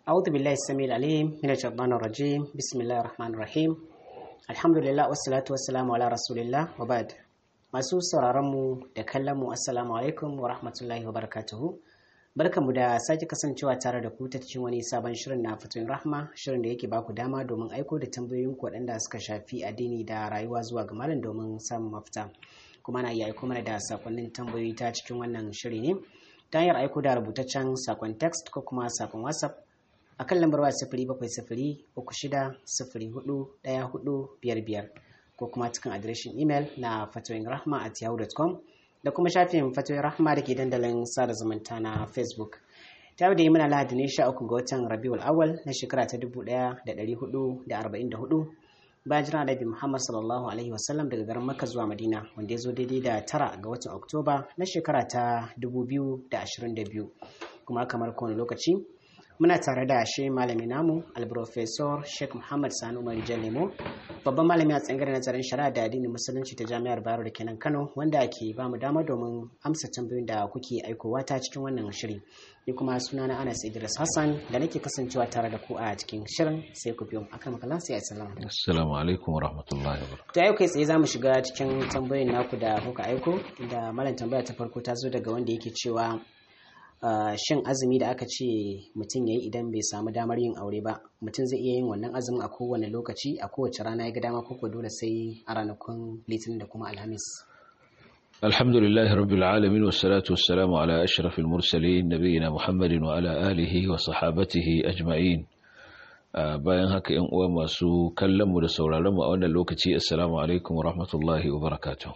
أعوذ بالله السميع العليم من الشيطان الرجيم بسم الله الرحمن الرحيم الحمد لله والصلاة والسلام على رسول الله وبعد masu sauraronmu da kallonmu assalamu alaikum wa rahmatullahi wa barakatuhu barkanmu da sake kasancewa tare da ku ta cikin wani sabon shirin na fatoyin rahma shirin da yake baku dama domin aiko da tambayoyin ku waɗanda suka shafi addini da rayuwa zuwa ga malam domin samun mafita kuma na iya aiko mana da sakonnin tambayoyi ta cikin wannan shiri ne ta hanyar aiko da rubutaccen sakon text ko kuma sakon whatsapp a kan lambar waya sifiri bakwai sifiri uku shida sifiri hudu ɗaya hudu biyar biyar ko kuma cikin adireshin imel na fatoyin rahma at yahoo.com da kuma shafin fatoyin rahma da ke dandalin sada zumunta na facebook ta da yi mana lahadi ne sha uku ga watan rabiul awal na shekara ta dubu ɗaya da ɗari hudu da arba'in da hudu bayan jira nabi muhammad sallallahu alaihi wasallam daga garin makka zuwa madina wanda ya zo daidai da tara ga watan oktoba na shekara ta dubu biyu da ashirin da biyu kuma kamar kowane lokaci muna tare da shi malami namu alprofesor sheikh muhammad sani umar lemo babban malami a tsangar nazarin shari'a da addinin musulunci ta jami'ar bayero da kenan kano wanda ke ba mu dama domin amsa tambayoyin da kuke aikowa ta cikin wannan shiri ni kuma suna na anas idris hassan da nake kasancewa tare da ku a cikin shirin sai ku biyo akan makala sai assalamu assalamu alaikum wa rahmatullahi wa barakatuh to yau kai tsaye zamu shiga cikin tambayoyin naku da kuka aiko da malam tambaya ta farko ta zo daga wanda yake cewa Uh, shin azumi da aka ce mutum ya yi idan bai samu damar yin aure ba mutum zai iya yin wannan azumin a kowane lokaci a kowace rana ya ga dama koko dole sai a ranakun litinin da kuma alhamis alhamdulillah rabbil alamin wassalatu wassalamu ala ashrafil mursalin nabiyina muhammadin wa ala alihi wa sahabatihi ajma'in uh, bayan haka yan uwa masu kallon mu da sauraron mu a wannan lokaci assalamu alaikum wa rahmatullahi wa barakatuh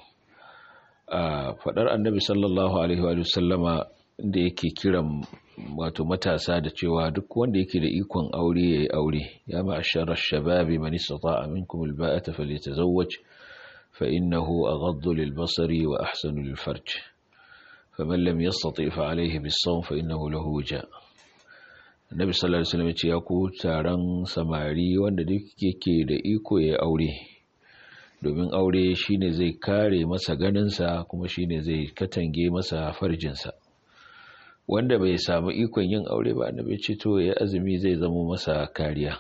uh, fadar annabi sallallahu alaihi wa sallama da yake kiran wato matasa da cewa duk wanda yake da ikon aure yayi aure ya ma'ashara shababi man istata'a minkum alba'ata falyatazawwaj fa innahu aghaddu lilbasari wa ahsanu lilfarj faman lam yastati' fa alayhi bis-sawm fa innahu lahu wija Annabi sallallahu alaihi wasallam ya ku taron samari wanda duk yake da iko yayi aure domin aure shine zai kare masa ganinsa kuma shine zai katange masa farjinsa wanda bai samu ikon yin aure ba annabi ce to ya azumi zai zama masa kariya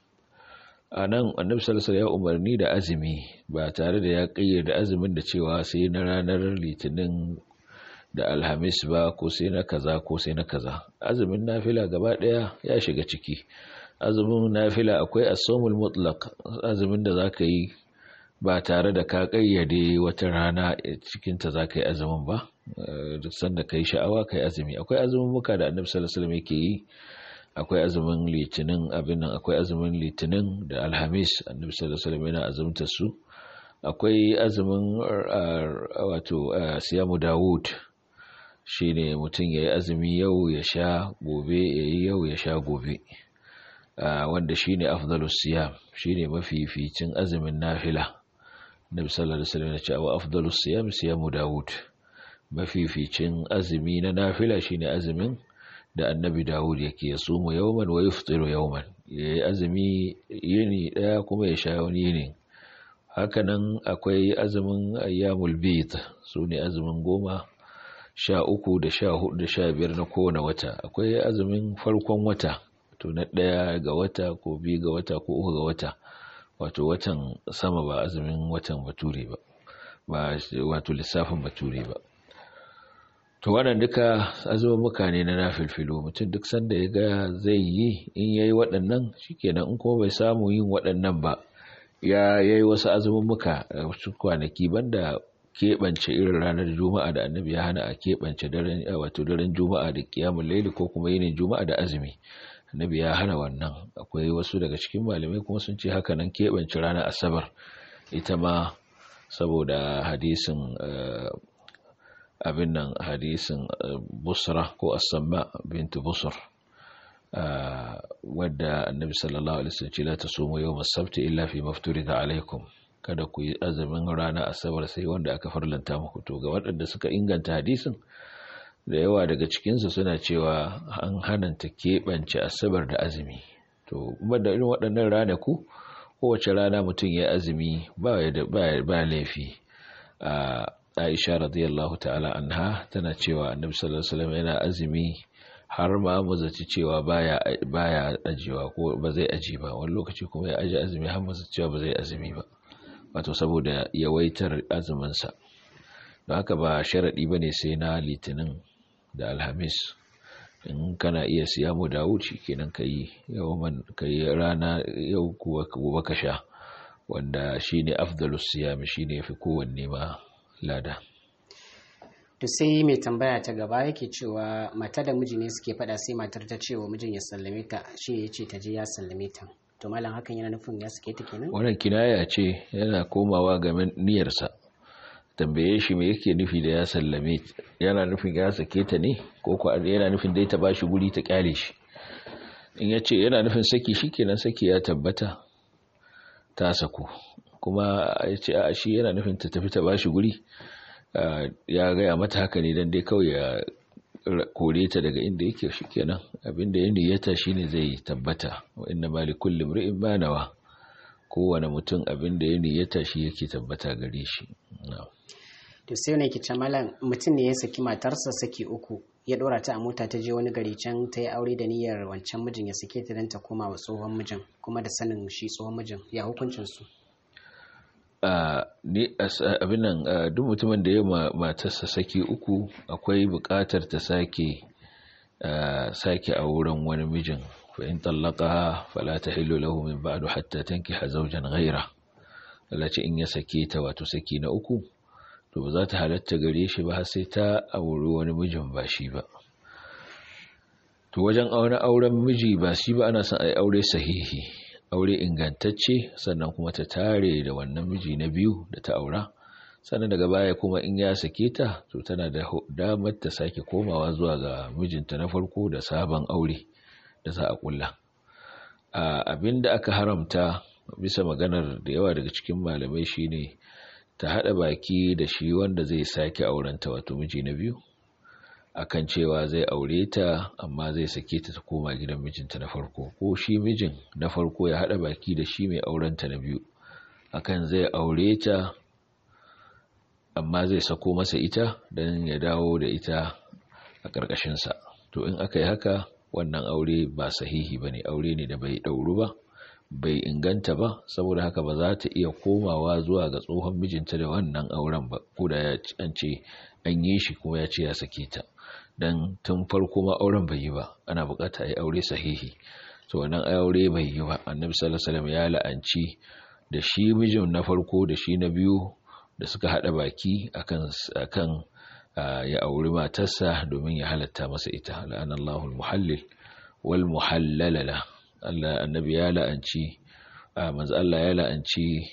a nan annabi sallallahu ya umarni da azumi ba tare da ya kayyade azumin da cewa sai na ranar litinin da alhamis ba ko sai na kaza ko sai na kaza azumin nafila gaba daya ya shiga ciki azumin nafila akwai as-sawmul mutlaq azumin da zaka yi ba tare da ka kayyade wata rana cikinta za ka yi azumin ba duk sanda ka yi sha'awa ka yi azumi akwai azumin muka da annabi sallallahu alaihi yake yi akwai azumin litinin abin nan akwai azumin litinin da alhamis annabi sallallahu alaihi yana azumta su akwai azumin wato siyamu dawud shine mutum ya yi azumi yau ya sha gobe ya yi yau ya sha gobe wanda shine afdalus siyam shine mafificin azumin nafila Nabi sallallahu alaihi wasallam ya ce wa afdalus siyam siyamu Dawud mafificin azumi na nafila shine azumin da Annabi Dawud yake ya sumu yawman wa yuftiru yawman yayi azumi yini daya kuma ya sha wani yini hakanan akwai azumin ayyamul bid sune azumin goma sha uku da sha hudu da sha biyar na kowane wata akwai azumin farkon wata to na ɗaya ga wata ko biyu ga wata ko uku ga wata wato watan sama ba azumin watan bature ba ba wato lissafin bature ba to wannan duka azumumuka ne na nafilfilo mutum duk sanda ya ga zai yi in yayi waɗannan shikenan in kuma bai samu yin waɗannan ba ya yayi wasu azumumuka wasu kwanaki banda keɓance irin ranar juma'a da annabi ya hana a keɓance daren wato daren juma'a da kiyamul laili ko kuma yinin juma'a da azumi annabi ya hana wannan akwai wasu daga cikin malamai kuma sun ce haka nan keɓance ranar asabar ita ma saboda hadisin abin nan hadisin busra ko asamma bintu busur wadda annabi sallallahu alaihi wasallam ce la tasumu yawm as-sabt illa fi mafturida alaikum kada ku yi azumin rana asabar sai wanda aka farlanta muku to ga waɗanda suka inganta hadisin da yawa daga cikinsu suna cewa an hananta keɓance asabar da azumi to kuma da irin waɗannan ranaku kowace rana mutum ya azumi ba laifi a aisha radiyallahu ta'ala anha tana cewa annabi sallallahu alaihi wasallam yana azumi har ma mu zaci cewa baya baya ajiyewa ko ba zai aji ba wani lokaci kuma ya aji azumi har mu zaci cewa ba zai azumi ba wato saboda yawaitar azumin sa don haka ba sharadi bane sai na litinin da alhamis in kana iya siya mu da wuce kenan kai yawan kai rana yau kuwa gobe ka sha wanda shine afdalus siyam shine yafi kowanne ma lada to sai mai tambaya ta gaba yake cewa mata da miji ne suke fada sai matar ta ce wa mijin ya sallame ta shi ya ce ta je ya sallame ta to malam hakan yana nufin ya sake ta kenan wannan kinaya ce yana komawa ga niyyarsa tambaye shi me yake nufi da ya sallame yana nufin ya sake ta ne ko ko yana nufin dai ta bashi guri ta kyale shi in ya ce yana nufin saki shikenan saki ya tabbata ta saku kuma ya ce a shi yana nufin ta tafi ta bashi guri ya gaya mata haka ne don dai kawai ya kore ta daga inda yake shi kenan abinda ya niyyata shine zai tabbata wa inna mali kulli mri'in ma nawa kowane mutum abinda ya niyyata shi yake tabbata gare shi to sai ne kice malam mutum ne ya saki matarsa saki uku ya dora ta a mota ta je wani gari can ta yi aure da niyyar wancan mijin ya sake ta don ta koma wa tsohon mijin kuma da sanin shi tsohon mijin ya hukuncin su abin nan duk mutumin da ya matarsa saki uku akwai buƙatar ta sake sake a wurin wani mijin fa in tallaqaha fala tahillu lahu min ba'du hatta tankiha zawjan ghayra Allah ce in ya sake ta wato saki na uku to ba za ta halatta gare shi ba har sai ta auri wani mijin ba shi ba to wajen auren auren miji ba shi ba ana son ai aure sahihi aure ingantacce sannan kuma ta tare da wannan miji na biyu da ta aura sannan daga baya kuma in ya sake ta to tana da damar ta sake komawa zuwa ga mijinta na farko da sabon aure da za a kulla abin da aka haramta bisa maganar da yawa daga cikin malamai shine ta haɗa baki da shi wanda zai sake aurenta wato miji na biyu akan cewa zai aure ta amma zai sake ta ta koma gidan mijinta na farko ko shi mijin na farko ya haɗa baki da shi mai aurenta na biyu akan zai aure ta amma zai sako masa ita don ya dawo da ita a ƙarƙashinsa to in aka yi haka wannan aure ba sahihi ba ne aure ne da bai ɗauru ba bai inganta ba saboda haka ba za ta iya komawa zuwa ga tsohon mijinta da wannan auren ba ko da an ce an yi shi kuma ya ce ya sake ta dan tun farko ma auren bai yi ba ana bukata yi aure sahihi to wannan aure bai yi ba annabi sallallahu alaihi wasallam ya la'anci da shi mijin na farko da shi na biyu da suka hada baki akan akan ya auri matarsa domin ya halatta masa ita la'anallahu al-muhallil wal muhallalala Allah annabi ya la'anci manzo Allah ya la'anci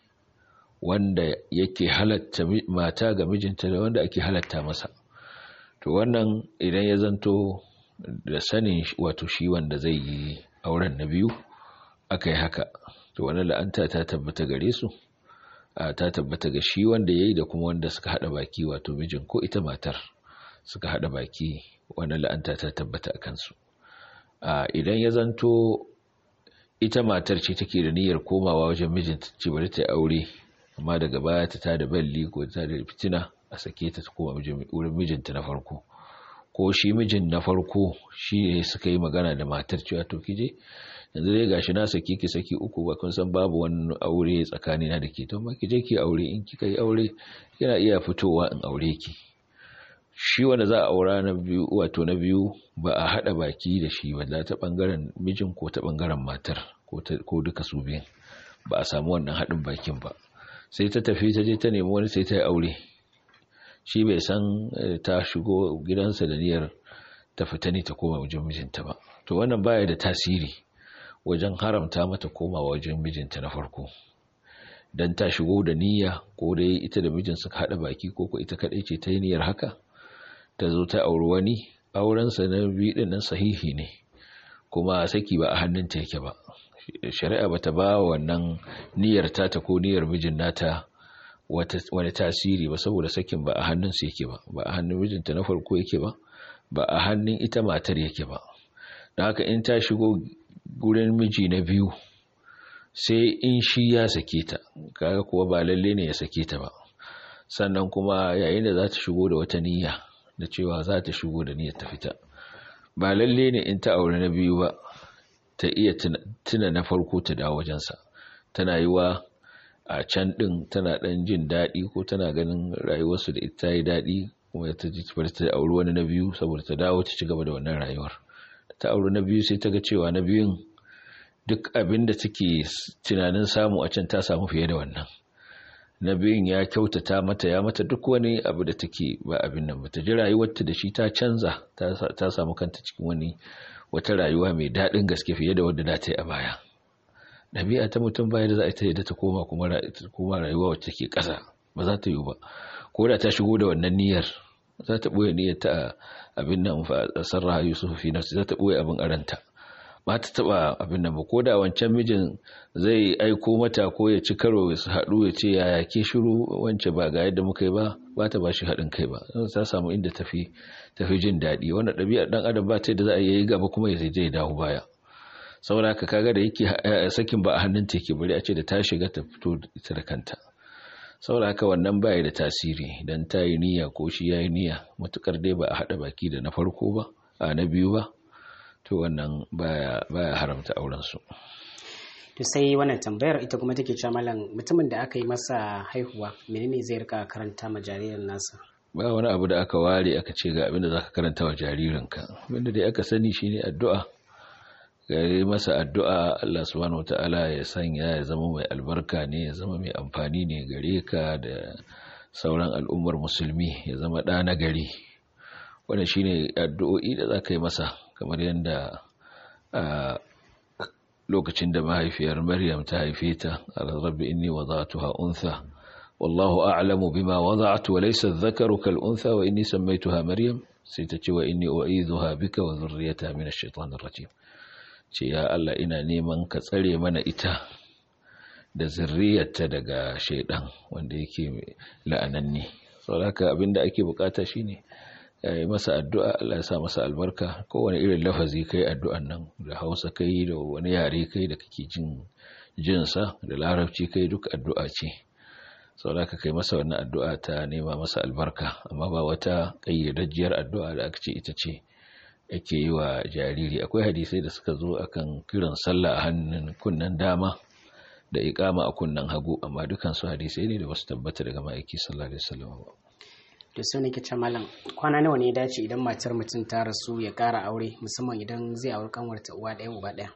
wanda yake halatta mata ga mijinta da wanda ake halatta masa to wannan idan ya zanto da sanin wato shi wanda zai yi auren na biyu aka yi haka to wannan la'anta ta tabbata gare su ta tabbata ga shi wanda ya yi da kuma wanda suka haɗa baki wato mijin ko ita matar suka haɗa baki wannan la'anta ta tabbata a kansu idan ya zanto ita matar ce take da niyyar komawa wajen mijinta ce bari ta aure amma daga baya ta tada balli ko ta da fitina a sake ta koma wurin mijinta na farko ko shi mijin na farko shi ne suka yi magana da matar cewa to kije yanzu dai gashi na sake ki saki uku ba kun san babu wani aure tsakani na da ke to ma kije ki aure in kika yi aure yana iya fitowa in aure ki shi wanda za a aura na biyu wato na biyu ba a hada baki da shi ba ta bangaren mijin ko ta bangaren matar ko duka su biyan ba a samu wannan haɗin bakin ba sai ta tafi ta je ta nemi wani sai ta yi aure shi bai san ta shigo gidansa da niyyar ta fita ne ta koma wajen mijinta ba to wannan baya da tasiri wajen haramta mata koma wajen mijinta na farko dan ta shigo da niyya ko dai ita da mijin suka haɗa baki ko ko ita kaɗai ce ta yi niyyar haka ta zo ta auri wani aurensa na biyu ɗin nan sahihi ne kuma saki ba a hannunta yake ba shari'a bata ba wannan niyyar tata ko niyyar mijin nata wani tasiri ba saboda sakin ba a hannunsa yake ba ba a hannun mijinta na farko yake ba ba a hannun ita matar yake ba don haka in ta shigo gurin miji na biyu sai in shi ya sake ta kaga kuwa ba lalle ne ya sake ta ba sannan kuma yayin da za ta shigo da wata niyya da cewa za ta shigo da niyyar ta fita ba lalle ne in ta aure na biyu ba ta iya tuna na farko ta dawo wajensa tana yi wa a can ɗin tana ɗan jin daɗi ko tana ganin rayuwarsu da ita yi daɗi kuma ta ji ta auri wani na biyu saboda ta dawo ta ci gaba da wannan rayuwar ta auri na biyu sai ta ga cewa na biyun duk abin da take tunanin samu a can ta samu fiye da wannan na biyun ya kyautata mata ya mata duk wani abu da take ba abin nan ba ta ji rayuwarta da shi ta canza ta samu kanta cikin wani wata rayuwa mai daɗin gaske fiye da wadda da ta yi a baya ɗabi'a ta mutum baya da za a ta yadda ta koma kuma rayuwa wacce take ƙasa ba za ta yi ba ko da ta shigo da wannan niyyar za ta ɓoye niyyar ta abin nan fa sarraha yusuf fi nafsi za ta ɓoye abin aranta ba ta taɓa abin nan ba ko da wancan mijin zai aiko mata ko ya ci karo su haɗu ya ce yaya ke shiru wance ba ga yadda muka yi ba ba ta ba shi haɗin kai ba ta samu inda tafi tafi jin daɗi wannan ɗabi'ar ɗan adam ba ta da za a yi gaba kuma ya zai dawo baya saboda haka kaga da yake sakin ba a hannun ta yake bari a ce da ta shiga ta fito ita da kanta saboda haka wannan baya da tasiri dan ta yi niyya ko shi ya yi niyya matukar dai ba a haɗa baki da na farko ba a na biyu ba to wannan baya baya haramta auren su to sai wannan tambayar ita kuma take cewa malam mutumin da aka yi masa haihuwa menene zai rika karanta ma jaririn nasa ba wani abu da aka ware aka ce ga abin da zaka karanta wa jaririnka abinda dai aka sani shine addu'a gare masa addu'a Allah subhanahu wata'ala ya sanya ya zama mai albarka ne ya zama mai amfani ne gare ka da sauran al'ummar musulmi ya zama ɗa na gari wanda shine addu'o'i da za ka yi masa kamar yadda lokacin da mahaifiyar maryam ta haife ta rabbi inni wada'tuha untha wallahu a'lamu bima wada'tu wa laysa adh-dhakaru kal untha wa inni sammaytuha maryam sai ta ce wa inni u'idhuha bika wa dhurriyyataha min ash-shaytanir rajim ce ya Allah ina neman ka tsare mana ita da zurriyarta daga shaidan wanda yake la'ananni saboda haka abinda ake bukata shine yi masa addu'a Allah ya sa masa albarka kowane irin lafazi kai addu'an nan da Hausa kai da wani yare kai da kake jin jinsa da larabci kai duk addu'a ce saboda haka kai masa wannan addu'a ta nema masa albarka amma ba wata kayyadajjiyar addu'a da aka ce ita ce yake yi wa jariri akwai hadisai da suka zo akan kiran sallah a hannun kunnen dama da ikama a kunnen hagu amma dukansu hadisai ne da basu tabbata daga ma'aiki sallallahu alaihi wasallam ba da su ne ke malam kwana nawa ne ya dace idan matar mutum ta rasu ya kara aure musamman idan zai auri kanwarta uwa ɗaya uba ɗaya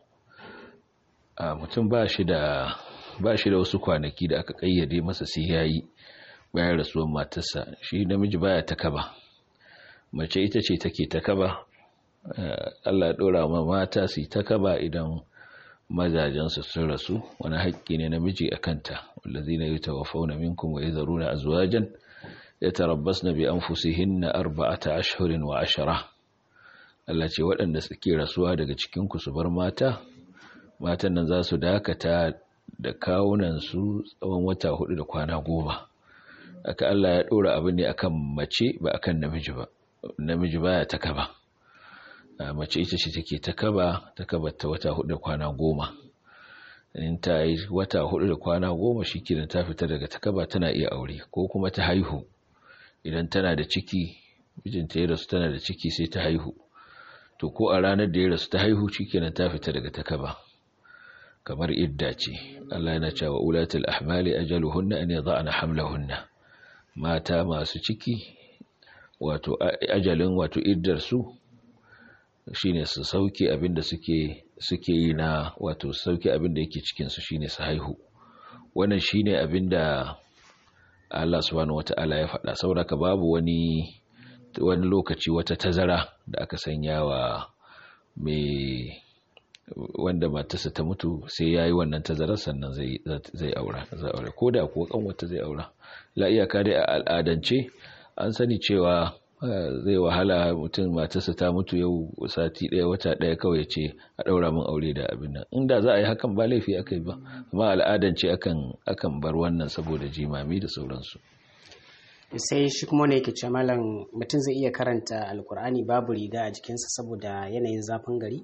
a mutum ba shi da ba shi da wasu kwanaki da aka kayyade masa sai yayi bayan rasuwar matarsa shi namiji baya ta kaba mace ita ce take ta kaba Allah ɗora ma mata su ta kaba idan mazajensu sun rasu wani haƙƙi ne namiji a kanta wallazi na yi tawafauna minkum wa izaru na azwajan ya tarabbas na bi an fusihin na arba'ata ashirin wa ashara Allah ce waɗanda suke rasuwa daga cikinku su bar mata matan nan za su dakata da kawunansu tsawon wata hudu da kwana goma aka Allah ya ɗora abu ne akan mace ba akan namiji ba namiji baya ta kaba mace ita ce take ta kaba ta kaba ta wata hudu da kwana goma in ta yi wata hudu da kwana goma shi kenan ta fita daga ta kaba tana iya aure ko kuma ta haihu idan tana da ciki mijinta ya rasu tana da ciki sai ta haihu to ko a ranar da ya rasu ta haihu shi kenan ta fita daga ta kaba kamar idda ce Allah yana cewa ulatul ahmali ajaluhunna an yadhana hamlahunna mata masu ciki wato ajalin wato iddar su shine su sauke abin da suke suke yi na wato sauke abin da yake cikin su shine su haihu wannan shine abin da Allah subhanahu wata'ala ya faɗa saboda babu wani wani lokaci wata tazara da aka sanya wa mai wanda matarsa ta mutu sai yayi wannan tazarar sannan zai zai aura zai aure koda kuwa kanwata zai aura la iyaka dai a al'adance an sani cewa zai wahala mutum matarsa ta mutu yau sati ɗaya wata ɗaya kawai ce a ɗaura min aure da abin nan inda za a yi hakan ba laifi aka yi ba amma al'adance akan akan bar wannan saboda jimami da sauransu sai shi kuma ne yake ce malam mutum zai iya karanta alkur'ani babu riga a jikinsa saboda yanayin zafin gari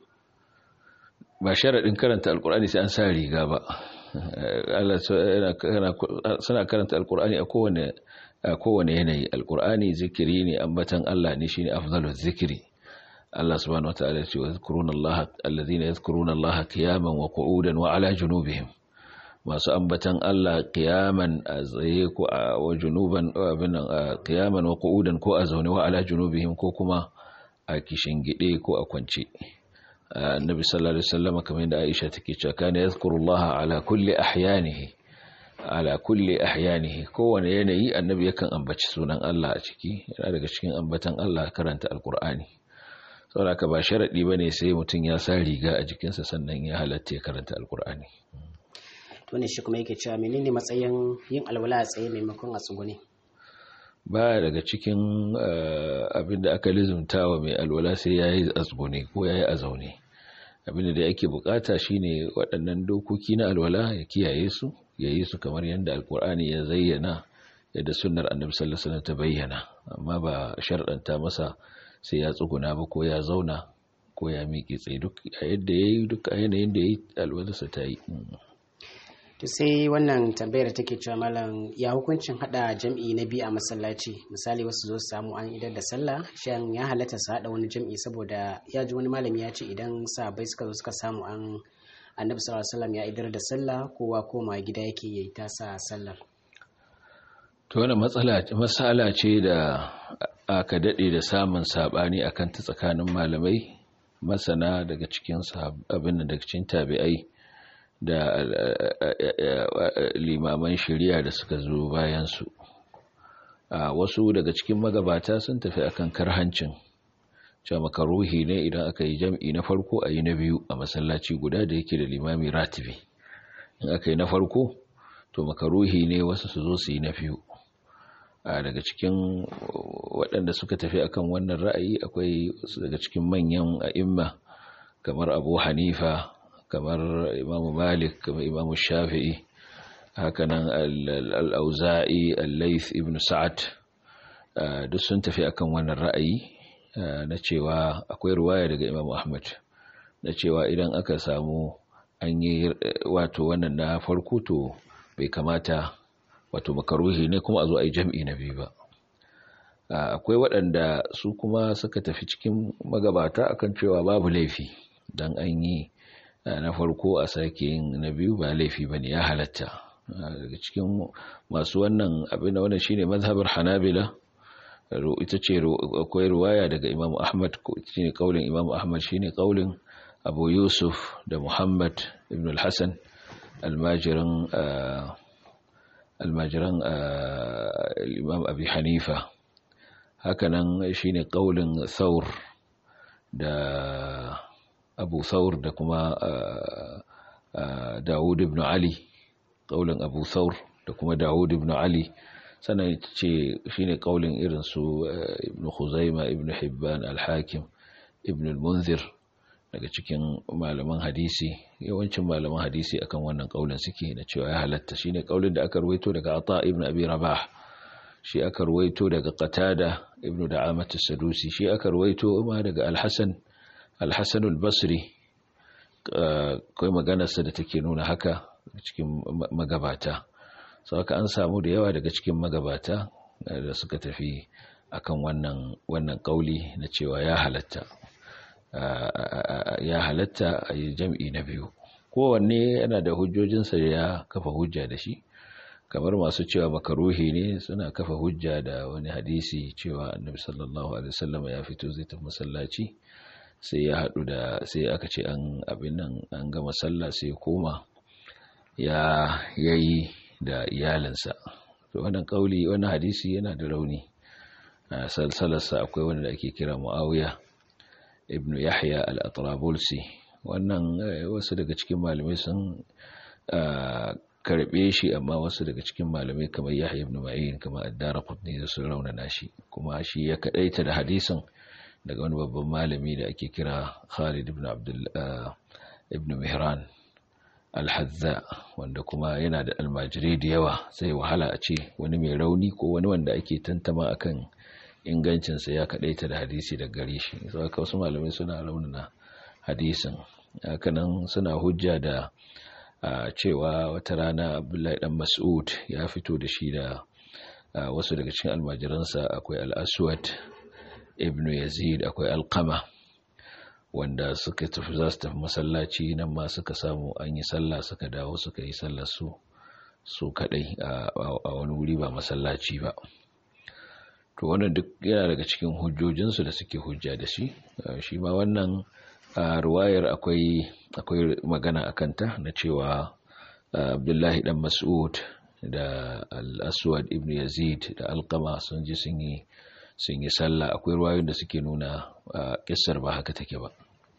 ba sharaɗin karanta alkur'ani sai an sa riga ba Allah suna karanta alkur'ani a kowane a kowane yanayi alkur'ani zikiri ne ambatan Allah ne shine afdalul zikiri Allah subhanahu wataala ya ce wa yadhkuruna Allah alladhina yadhkuruna Allah qiyaman wa qu'udan wa ala junubihim masu ambatan Allah qiyaman a tsaye ko a wa junuban abin qiyaman wa qu'udan ko a zaune wa ala junubihim ko kuma a kishin gide ko a kwance annabi sallallahu alaihi wasallam kamar da Aisha take cewa kana yadhkurullaha ala kulli ahyanihi ala kulli ahyanihi kowane yanayi annabi yakan ambaci sunan Allah a ciki yana daga cikin ambatan Allah karanta alqur'ani saboda ba sharadi bane sai mutum ya sa riga a jikinsa sannan ya halatta ya karanta alqur'ani to ne shi kuma yake cewa menene matsayin yin alwala a tsaye maimakon a tsugune ba daga cikin abin da aka lizumtawa mai alwala sai yayi a tsugune ko yayi a zaune abinda da ake bukata shine waɗannan dokoki na alwala ya kiyaye su ya yi su kamar yadda alkur'ani ya zayyana yadda sunnar annabi sallallahu alaihi wasallam ta bayyana amma ba sharɗanta masa sai ya tsuguna ba ko ya zauna ko ya miƙe tsaye duk a yadda yayi duk a yanayin da yayi alwalarsa ta yi to sai wannan tambayar take cewa malam ya hukuncin hada jam'i na biyu a masallaci misali wasu zo su samu an idar da sallah shan ya halatta su hada wani jam'i saboda ya ji wani malami ya ce idan sahabbai suka zo suka samu an annabi sallallahu alaihi wasallam ya idar da sallah kowa koma gida yake yayi tasa sallar to wannan matsala masala ce da aka dade da samun sabani akan ta tsakanin malamai masana daga cikin abin da daga cikin tabi'ai da limaman shari'a da suka zo bayan su wasu daga cikin magabata sun tafi akan karhancin cewa makaruhi ne idan aka yi jam'i na farko a yi na biyu a masallaci guda da yake da limami ratibi in aka yi na farko to makaruhi ne wasu su zo su yi na biyu a daga cikin waɗanda suka tafi akan wannan ra'ayi akwai wasu daga cikin manyan a'imma kamar abu hanifa kamar imamu malik kamar imamu shafi'i hakanan al-auza'i al-laith ibn sa'ad duk sun tafi akan wannan ra'ayi na cewa akwai ruwaya daga Imam Ahmad na cewa idan aka samu an yi wato wannan na farko to bai kamata wato makaruhi ne kuma a zo a yi jam'i na biyu ba akwai waɗanda su kuma suka tafi cikin magabata akan cewa babu laifi don an yi na farko a sake yin na biyu ba laifi ba ne ya halatta daga cikin masu wannan abin da wannan shine mazhabar hanabila ita ce akwai ruwaya daga Imam Ahmad shine kaulin Imam Ahmad shine kaulin Abu Yusuf da Muhammad ibn al-Hasan almajiran almajiran Imam Abi Hanifa hakanan shine kaulin Thawr da Abu Thawr da kuma Dawud ibn Ali kaulin Abu Thawr da kuma Dawud ibn Ali sannan ce shine kaulin irin su ibn Khuzaima ibn Hibban al-Hakim ibn al-Munzir daga cikin malaman hadisi yawancin malaman hadisi akan wannan kaulin suke da cewa ya halatta shine kaulin da aka ruwaito daga Ata ibn Abi Rabah shi aka ruwaito daga Qatada ibn Da'amat as-Sadusi shi aka ruwaito ma daga Al-Hasan Al-Hasan al-Basri kai maganarsa da take nuna haka cikin magabata sau haka an samu da yawa daga cikin magabata da suka tafi akan wannan wannan kauli na cewa ya halatta ya halatta a yi jam'i na biyu kowanne yana da hujjojinsa da ya kafa hujja da shi kamar masu cewa makaruhi ne suna kafa hujja da wani hadisi cewa annabi sallallahu alaihi wasallam ya fito zai tafi masallaci sai ya haɗu da sai aka ce an abin nan an gama sallah sai koma ya yayi da iyalinsa to wannan kauli wannan hadisi yana da rauni a salsalarsa akwai wanda ake kira muawiya ibnu yahya al-atrabulsi wannan wasu daga cikin malamai sun karbe shi amma wasu daga cikin malamai kamar yahya ibn ma'in kamar ad-darqutni da sun raunana shi kuma shi ya kadaita da hadisin daga wani babban malami da ake kira Khalid ibn Abdul ibn Mihran al-Hazza wanda kuma yana da almajiri da yawa sai wahala a ce wani mai rauni ko wani wanda ake tantama akan ingancinsa ya kadaita da hadisi da gare shi saboda wasu malamai suna raunana hadisin hakanan suna hujja da cewa wata rana Abdullahi dan Mas'ud ya fito da shi da wasu daga cikin almajiransa akwai al-Aswad ibn Yazid akwai Alqama wanda suka tafi za su tafi masallaci nan ma suka samu an yi sallah suka dawo suka yi sallar su su kadai a wani wuri ba masallaci ba to wannan duk yana daga cikin hujjojinsu da suke hujja da shi shi ma wannan ruwayar akwai akwai magana a kanta na cewa abdullahi dan mas'ud da al-aswad ibn yazid da alqama sun ji sun yi sun yi sallah akwai ruwayoyin da suke nuna kissar ba haka take ba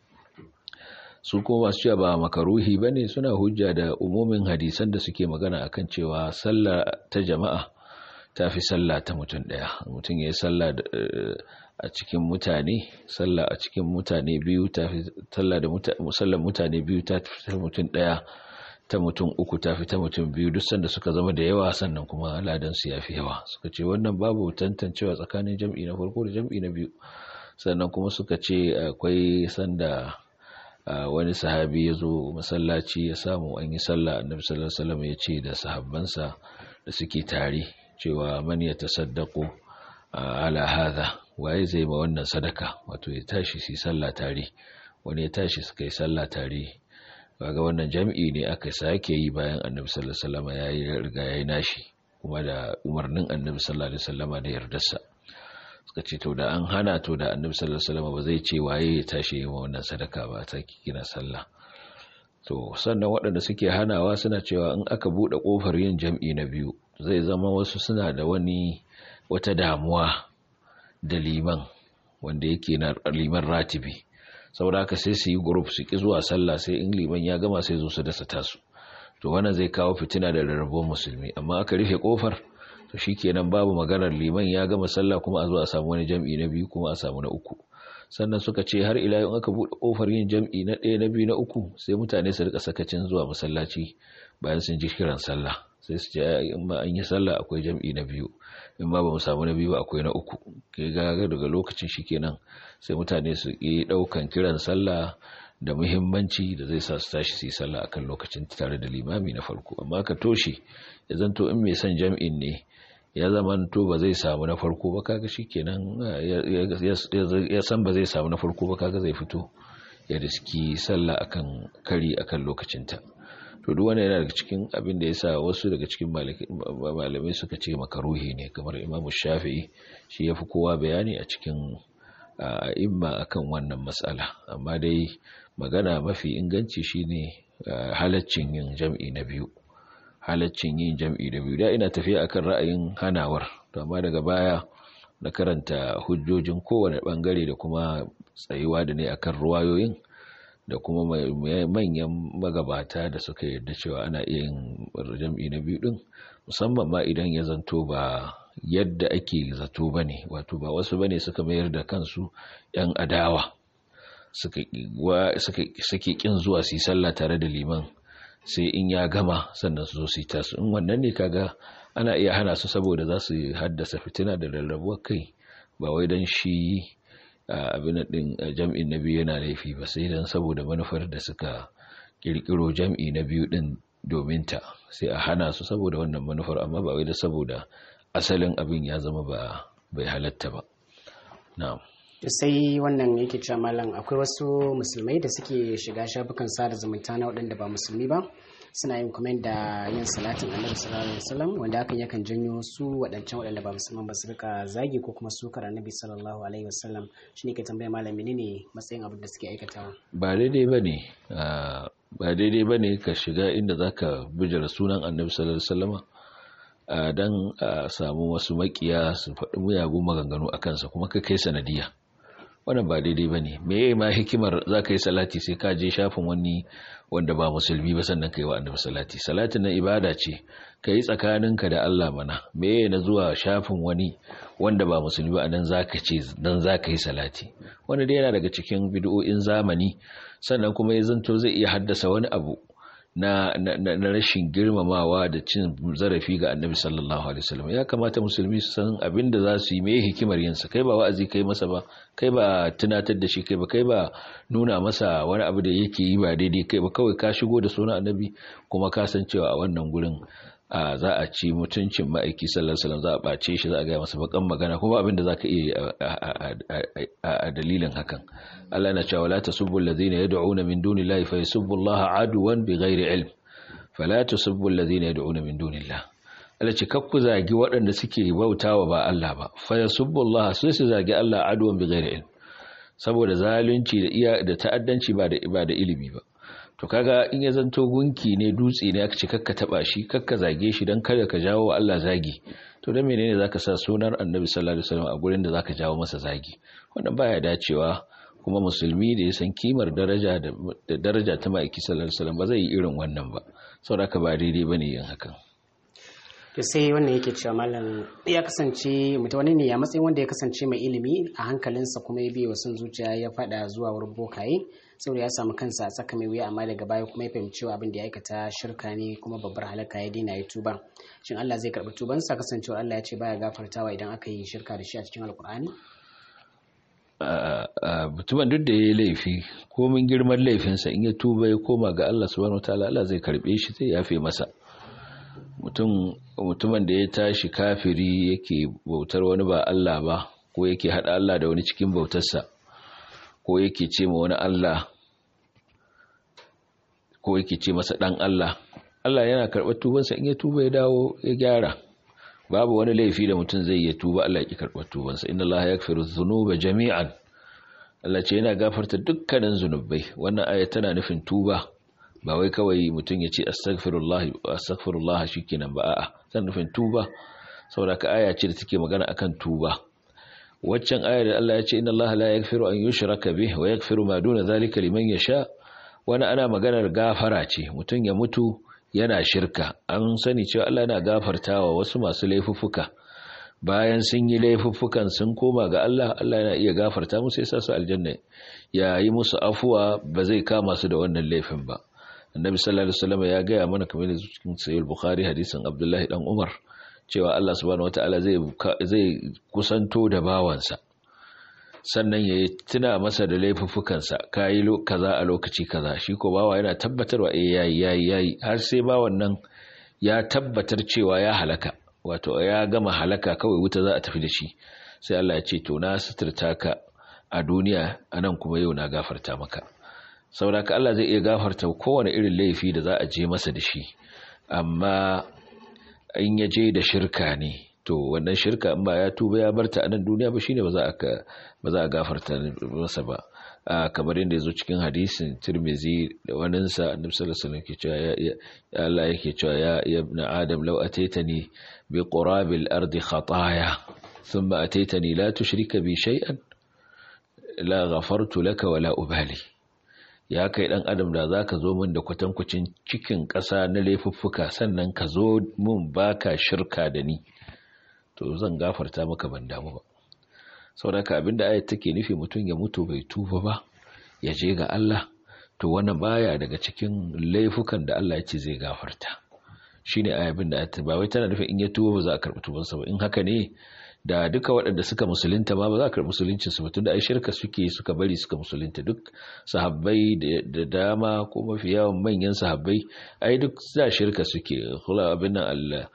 su kuma masu cewa ba makaruhi ba ne suna hujja da umumin hadisan da suke magana akan cewa sallah ta jama'a ta fi sallah ta mutum ɗaya mutum ya yi sallah a cikin mutane sallah a cikin mutane biyu ta fi sallah mutane biyu ta fi mutum ɗaya ta mutum uku ta fi ta mutum biyu duk sanda suka zama da yawa sannan kuma ladansu ya fi yawa suka ce wannan babu tantancewa tsakanin jam'i na farko da jam'i na biyu sannan kuma suka ce akwai sanda wani sahabi ya zo masallaci ya samu an yi sallah annabi sallallahu alaihi wasallam ya ce da sahabbansa da suke tare cewa man ya tasaddaqu ala hadha waye zai ma wannan sadaka wato ya tashi su sallah tare wani ya tashi suka yi sallah tare kaga wannan jam'i ne aka sake yi bayan annabi sallallahu alaihi wasallam ya yi riga ya yi nashi kuma da umarnin annabi sallallahu alaihi wasallam da yardarsa suka ce to da an hana to da annabi sallallahu alaihi wasallam ba zai ce waye ya tashi yi wannan sadaka ba ta kina sallah to sannan waɗanda suke hanawa suna cewa in aka buɗe ƙofar yin jam'i na biyu zai zama wasu suna da wani wata damuwa da liman wanda yake na liman ratibi saboda haka sai su yi group su ki zuwa sallah sai in liman ya gama sai zo su dasa tasu to wannan zai kawo fitina da rarrabuwar musulmi amma aka rufe kofar to shikenan babu maganar liman ya gama sallah kuma a zo a samu wani jam'i na biyu kuma a samu na uku sannan suka ce har ila yau aka buɗe kofar yin jam'i na ɗaya na biyu na uku sai mutane su rika sakacin zuwa masallaci bayan sun ji kiran sallah sai su ce in ma an yi sallah akwai jam'i na biyu in ma ba mu samu na biyu ba akwai na uku ke gaga daga lokacin shikenan sai mutane su yi ɗaukan kiran sallah da muhimmanci da zai sa su tashi su yi sallah akan lokacin tare da limami na farko amma ka toshe ya zanto in mai son jam'in ne ya zama to ba zai samu na farko ba kaga shikenan ya san ba zai samu na farko ba kaga zai fito ya riski sallah akan kari akan lokacinta to duk wanda yana daga cikin abin da yasa wasu daga cikin malamai suka ce makaruhi ne kamar Imam Shafi'i shi yafi kowa bayani a cikin imma akan wannan matsala amma dai magana mafi inganci shine halaccin yin jam'i na biyu halaccin yin jam'i da biyu da ina tafiya akan ra'ayin hanawar to amma daga baya na karanta hujjojin kowane bangare da kuma tsayuwa da ne akan ruwayoyin da kuma manyan magabata da suka yarda cewa ana iya yin jam'i na biyu din musamman ma idan ya zanto ba yadda ake zato ba ne wato ba wasu ba ne suka mayar da kansu 'yan adawa suke kin zuwa su yi sallah tare da liman sai in ya gama sannan su zo su yi tasu in wannan ne kaga ana iya hana su saboda za su haddasa fitina da rarrabuwar kai ba wai don shi abin din jam'in na biyu yana laifi ba sai don saboda manufar da suka kirkiro jam'i na biyu din domin ta sai a hana su saboda wannan manufar amma ba wai da saboda asalin abin ya zama ba bai halatta ba na'am sai wannan yake cewa malam akwai wasu musulmai da suke shiga shafukan sada zumunta na waɗanda ba musulmi ba suna yin comment da yin salatin annabi sallallahu alaihi wasallam wanda hakan yakan janyo su waɗancan waɗanda ba musulman ba su rika zagi ko kuma sukar annabi sallallahu alaihi wasallam shine ke tambaya malam menene matsayin abin da suke aikatawa ba daidai bane ba daidai bane ka shiga inda zaka bijira sunan annabi sallallahu alaihi wasallam dan a samu wasu makiya su faɗi muyagun maganganu a kansa kuma ka kai sanadiya wannan ba daidai ba ne me ma hikimar za ka yi salati sai ka je shafin wani wanda ba musulmi ba sannan ka yi wa annabi salati salatin na ibada ce ka yi tsakaninka da Allah mana me na zuwa shafin wani wanda ba musulmi ba nan za ka ce dan za ka yi salati wanda dai yana daga cikin bid'o'in zamani sannan kuma ya zanto zai iya haddasa wani abu na, na, na, rashin girmamawa da cin zarafi ga annabi sallallahu alaihi wasallam ya kamata musulmi su san abin da za su yi mai hikimar yinsa kai ba wa'azi kai masa ba kai ba tunatar da shi kai ba kai ba nuna masa wani abu da yake yi ba daidai kai ba kawai ka shigo da sunan annabi kuma ka san cewa a wannan gurin a za a ci mutuncin ma'aiki sallallahu alaihi wasallam za a bace shi za a ga masa bakan magana kuma abin da zaka iya a dalilin hakan Allah yana cewa la tasubbu alladhina yad'una min dunillahi fa yasubbu Allah aduwan bighairi ilm fala tasubbu alladhina yad'una min dunillahi Allah ce kakku zagi waɗanda suke bautawa ba Allah ba fa yasubbu Allah sai su zagi Allah aduwan bighairi ilm saboda zalunci da iya da ta'addanci ba da ba da ilimi ba to kaga in ya zanto gunki ne dutse ne aka ce kakka taba shi kakka zage shi dan kada ka jawo Allah zagi to dan menene zaka sa sunar Annabi sallallahu alaihi wasallam a gurin da zaka jawo masa zagi wannan baya dacewa kuma musulmi da ya san kimar daraja da daraja ta ma'aiki sallallahu alaihi wasallam ba zai yi irin wannan ba saboda ka ba daidai bane yin hakan to sai wannan yake cewa malam ya kasance mutum wani ne a matsayin wanda ya kasance mai ilimi a hankalinsa kuma ya biya wasu zuciya ya fada zuwa wurin bokaye saboda ya samu kansa a tsaka mai wuya amma daga baya kuma ya fahimci cewa abin da ya aikata shirka ne kuma babbar halaka ya daina ya tuba shin Allah zai karɓi tubansa kasancewa Allah ya ce baya gafartawa idan aka yi shirka da shi a cikin alkur'ani mutumin duk da ya yi laifi komin girman laifinsa in ya tuba ya koma ga Allah subhanahu wataala Allah zai karbe shi zai yafe masa mutumin da ya tashi kafiri yake bautar wani ba Allah ba ko yake hada Allah da wani cikin bautarsa ko yake ce ma wani Allah ko yake ce masa dan Allah Allah yana karɓar tubansa in ya tuba ya dawo ya gyara babu wani laifi da mutum zai yi tuba Allah ya ki karɓar tubansa inna Allah yaghfiru dhunuba jami'an Allah ce yana gafarta dukkanin zunubai wannan aya tana nufin tuba ba wai kawai mutum ya ce astaghfirullah astaghfirullah shikenan ba a'a tana nufin tuba saboda ka aya ce da take magana akan tuba waccan aya da Allah ya ce inna Allah la yaghfiru an yushraka bih wa yaghfiru ma duna zalika liman yasha wani ana maganar gafara ce mutum ya mutu yana shirka an sani cewa Allah yana gafartawa wasu masu laifuffuka bayan sun yi laifuffukan sun koma ga Allah Allah yana iya gafarta musu ya sa su aljanna ya yi musu afuwa ba zai kama su da wannan laifin ba annabi sallallahu alaihi wasallam ya gaya mana kamar da cikin sahih bukhari hadisin abdullahi dan umar cewa Allah subhanahu wataala zai zai kusanto da bawansa sannan ya tuna masa da laifuffukansa kayi kaza a lokaci kaza shi ko bawa yana tabbatarwa eh yayi yayi yayi har sai bawan nan ya tabbatar cewa ya halaka wato ya gama halaka kawai wuta za a tafi da shi sai Allah ya ce to na suturta ka a duniya anan kuma yau na gafarta maka saboda Allah zai iya gafarta kowane irin laifi da za a je masa da shi amma in ya je da shirka ne to wannan shirka in ba ya tuba ya barta a nan duniya ba shine ba za a ba za a gafarta masa ba kamar yadda yazo cikin hadisin Tirmidhi da waninsa Annabi sallallahu alaihi wasallam ke cewa ya Allah yake cewa ya ibn Adam law ataitani bi qurabil ardi khataaya thumma ataitani la tushrika bi shay'an la ghafartu laka wala ubali ya kai dan adam da zaka zo min da kwatankwacin cikin ƙasa na laifuffuka sannan ka zo min baka shirka da ni to zan gafarta maka ban damu ba saboda abinda ayat take nufi mutum ya mutu bai tuba ba ya je ga Allah to wannan baya daga cikin laifukan da Allah ya ce zai gafarta shine ayabin da ba wai tana nufin in ya tuba ba za a karɓi tubansa ba in haka ne da duka waɗanda suka musulunta ma ba za a karɓi musuluncin su tunda ai shirka suke suka bari suka musulunta duk sahabbai da dama ko mafi yawan manyan sahabbai ai duk za shirka suke kula abin nan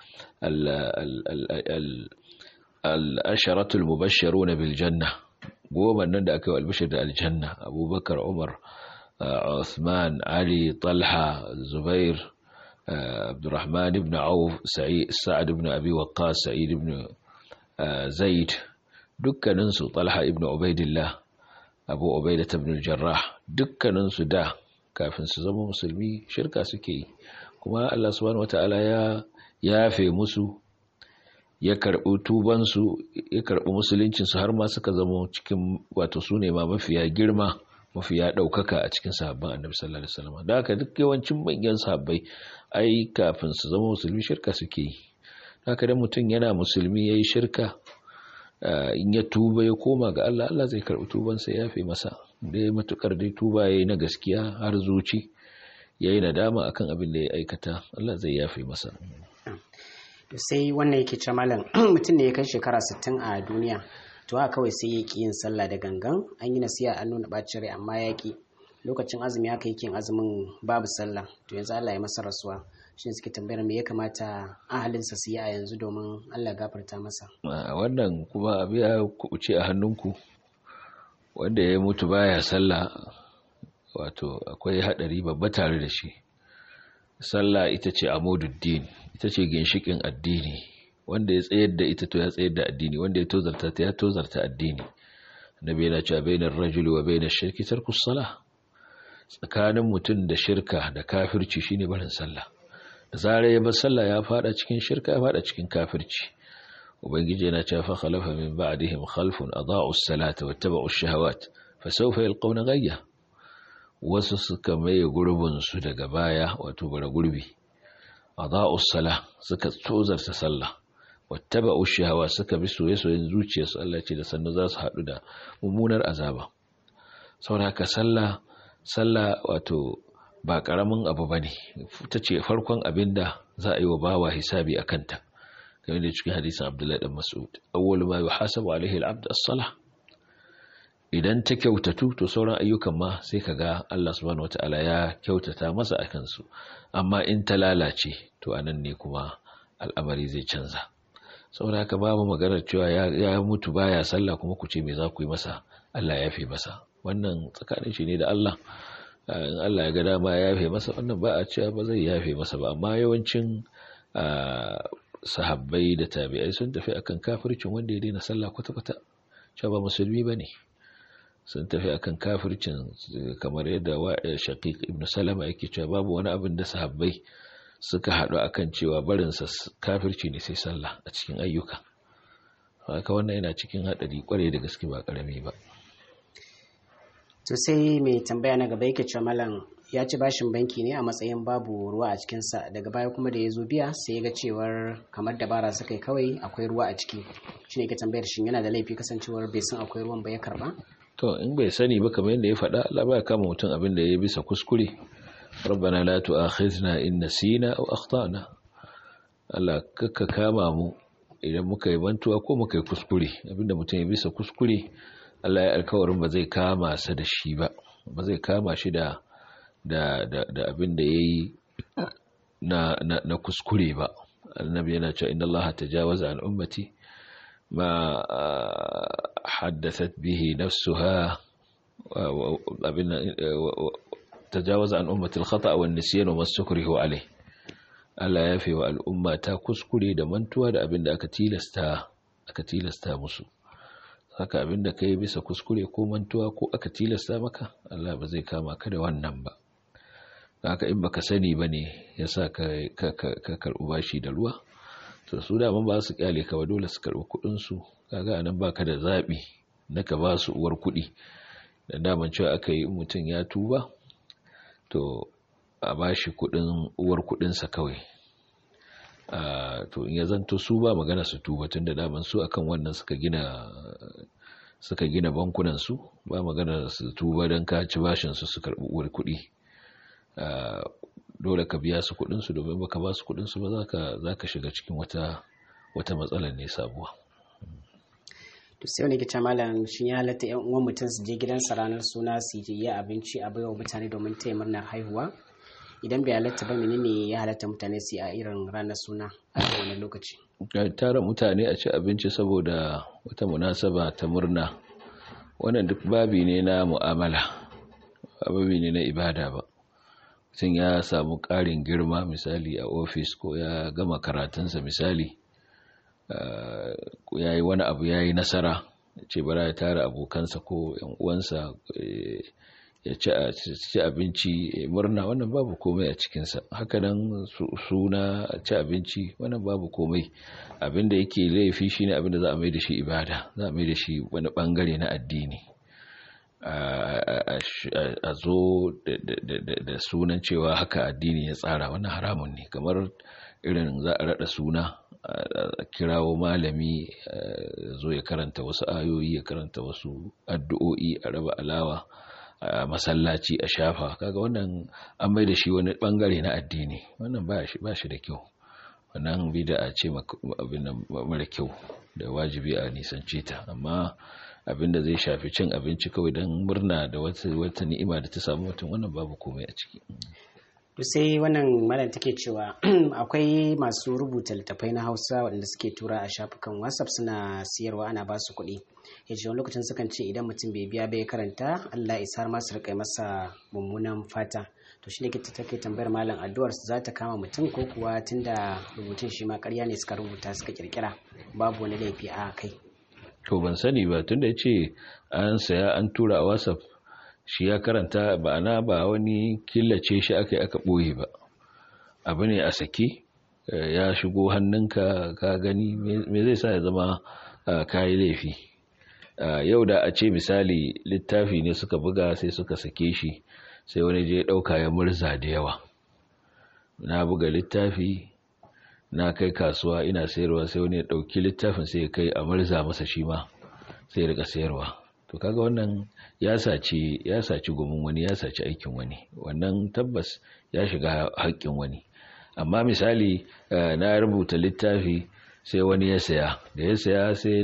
al-asharatul mubashsharuna bil janna goma nan da aka yi albishir da aljanna abubakar umar Uthman Ali Talha Zubair Abdurrahman ibn Auf Sa'ad ibn Abi Waqqas Sa'id ibn Zaid dukkaninsu Talha ibn Ubaidillah Abu Ubaidah ibn Jarrah dukkaninsu da kafin su zama musulmi shirka suke yi kuma Allah subhanahu wataala ya yafe musu ya karɓi tubansu ya karɓi musuluncinsu har ma suka zama cikin wato su ne ma mafiya girma mafiya ɗaukaka a cikin sahabban annabi sallallahu alaihi wasallam da haka duk yawancin manyan sahabbai ai kafin su zama musulmi shirka suke yi haka da mutum yana musulmi yayi shirka in ya tuba ya koma ga Allah Allah zai karɓi tubansa ya fi masa da ya matukar dai tuba yayi na gaskiya har zuci yayi nadama akan abin da ya aikata Allah zai yafe masa sai wannan yake ce malam mutum ne ya kai shekara 60 a duniya to haka kawai sai ya ki yin sallah da gangan an yi nasiya an nuna bacin rai amma ya ki lokacin azumi haka yake yin azumin babu sallah to yanzu Allah ya masa rasuwa shi suke tambayar me ya kamata ahalinsa su yi a yanzu domin Allah gafarta masa wannan kuma abu ya kubuce a hannunku wanda ya mutu baya sallah wato akwai hadari babba tare da shi sallah ita ce amududdin ita ce ginshikin addini wanda ya tsayar da ita to ya tsayar da addini wanda ya tozarta ta ya tozarta addini nabi yana cewa bainar rajuli wa bainar shirki tarkus salah tsakanin mutum da shirka da kafirci shine barin sallah da zarar ya bar sallah ya fada cikin shirka ya fada cikin kafirci ubangiji yana cewa fa khalafa min ba'dihim khalfun adaa'u as-salata wattaba'u ash-shahawat fa sawfa yalqawna ghayya wasu suka maye gurbin su daga baya wato bara gurbi adaa'u as-salah suka tozarta sallah wattaba'u ash-shahawat suka bi soyayyen zuciyarsu Allah ce da sannu za su haɗu da mummunar azaba saboda haka sallah sallah wato ba ƙaramin abu ba ne ta ce farkon abin da za a yi wa bawa hisabi a kanta game da cikin hadisin abdullahi dan mas'ud awwalu ma yuhasabu alaihi al-abd as-salah idan ta kyautatu to sauran ayyukan ma sai kaga Allah subhanahu wataala ya kyautata masa akan su amma in ta lalace to anan ne kuma al'amari zai canza saboda haka babu maganar cewa ya mutu baya sallah kuma ku ce me za ku yi masa Allah ya fi masa wannan tsakanin shi ne da Allah in Allah ya ga dama ya yafe masa wannan ba a cewa ba zai yafe masa ba amma yawancin sahabbai da tabi'ai sun tafi akan kafircin wanda ya daina sallah kwata-kwata cewa ba musulmi ba ne sun tafi akan kafircin kamar yadda shaqiq ibn salama yake cewa babu wani abin da sahabbai suka haɗu akan cewa barinsa kafirci ne sai sallah a cikin ayyuka haka wannan yana cikin haɗari kwarai da gaske ba ƙarami ba to sai mai tambaya na gaba yake cewa malam ya ci bashin banki ne a matsayin babu ruwa a cikinsa daga baya kuma da ya zo biya sai ya ga cewar kamar dabara suka yi kawai akwai ruwa a ciki shi ne ke tambayar shin yana da laifi kasancewar bai san akwai ruwan ba ya karba to in bai sani ba kamar yadda ya faɗa Allah ba kama mutum abin da ya bisa kuskure rabbana la tu'akhizna in nasina aw akhtana Allah kakka kama mu idan muka yi bantuwa ko muka yi kuskure abinda mutum ya bisa kuskure Allah ya alkawarin ba zai kama sa da shi ba ba zai kama shi da da da, da abin da yayi na, na na kuskure ba annabi yana cewa inna Allah tajawaza an ummati ma haddathat bihi nafsuha abin tajawaza an ummati al-khata wa an-nisyan wa mastukrihu alayh Allah ya fi wa al'umma ta kuskure da mantuwa da abin da aka tilasta aka tilasta musu haka abin da kai bisa kuskure ko mantuwa ko aka tilasta maka Allah ba zai kama ka da wannan ba haka in baka sani bane yasa ka ka ka karbi bashi da ruwa to su da ba su kyale ka ba dole su karbi kudin su kaga anan baka da zabi na ka ba su uwar kudi da daman cewa aka yi mutum ya tuba to a bashi kudin uwar kudinsa kawai to in ya zanto su ba magana su tuba tun da daman su akan wannan suka gina suka gina bankunan su ba magana su tuba don ka ci bashin su su karbi uwar kudi dole ka biya su kudin su domin baka ba su kudin su ba zaka zaka shiga cikin wata wata matsalar ne sabuwa to sai wani kita malam shin ya halatta yan uwan mutum su je gidansa ranar suna su yi abinci a baiwa mutane domin taya murnar haihuwa idan bai halatta ba menene ya halatta mutane su yi a irin ranar suna a wannan lokaci tara mutane a ci abinci saboda wata munasaba ta murna wannan duk babi ne na mu'amala babi ne na ibada ba mutum ya samu ƙarin girma misali a ofis ko ya gama karatunsa misali ya yi wani abu ya yi nasara ce bara ya tara abokansa ko yan uwansa ya ci abinci murna wannan babu komai a cikinsa hakanan suna ci abinci wannan babu komai abinda yake laifi shine abinda za a mai da shi ibada za a mai da shi wani bangare na addini a zo da sunan cewa haka addini ya tsara wannan haramun ne kamar irin za a rada suna a kirawo malami zo ya karanta wasu ayoyi ya karanta wasu addu'o'i a raba alawa a masallaci a shafa kaga wannan an mai da shi wani bangare na addini wannan ba shi da kyau wannan bida ce abin mara kyau da wajibi a nisance ta amma abin da zai shafi cin abinci kawai don murna da wata ni'ima da ta samu mutum wannan babu komai a ciki to sai wannan malam take cewa akwai masu rubuta littattafai na hausa waɗanda suke tura a shafukan whatsapp suna siyarwa ana ba su kuɗi ya ce wani lokacin sukan ce idan mutum bai biya bai karanta allah isar masu riƙa masa mummunan fata to shi ne ke take tambayar malam addu'ar su za ta kama mutum ko kuwa tunda rubutun shi ma ƙarya ne suka rubuta suka kirkira babu wani laifi a kai to ban sani ba tunda ya ce an saya an tura a whatsapp shi ya karanta ba na ba wani killace shi aka yi aka ɓoye ba abu ne a sake ya shigo hannunka ka gani me zai sa ya zama kayi laifi yau da a ce misali littafi ne suka buga sai suka sake shi sai wani je ɗauka ya murza da yawa na buga littafi na kai kasuwa ina sayarwa sai wani ya ɗauki littafin sai ya kai a murza masa shi ma sai ya rika sayarwa to kaga wannan ya saci ya saci gumin wani ya saci aikin wani wannan tabbas ya shiga haƙƙin wani amma misali na rubuta littafi sai wani ya saya da ya saya sai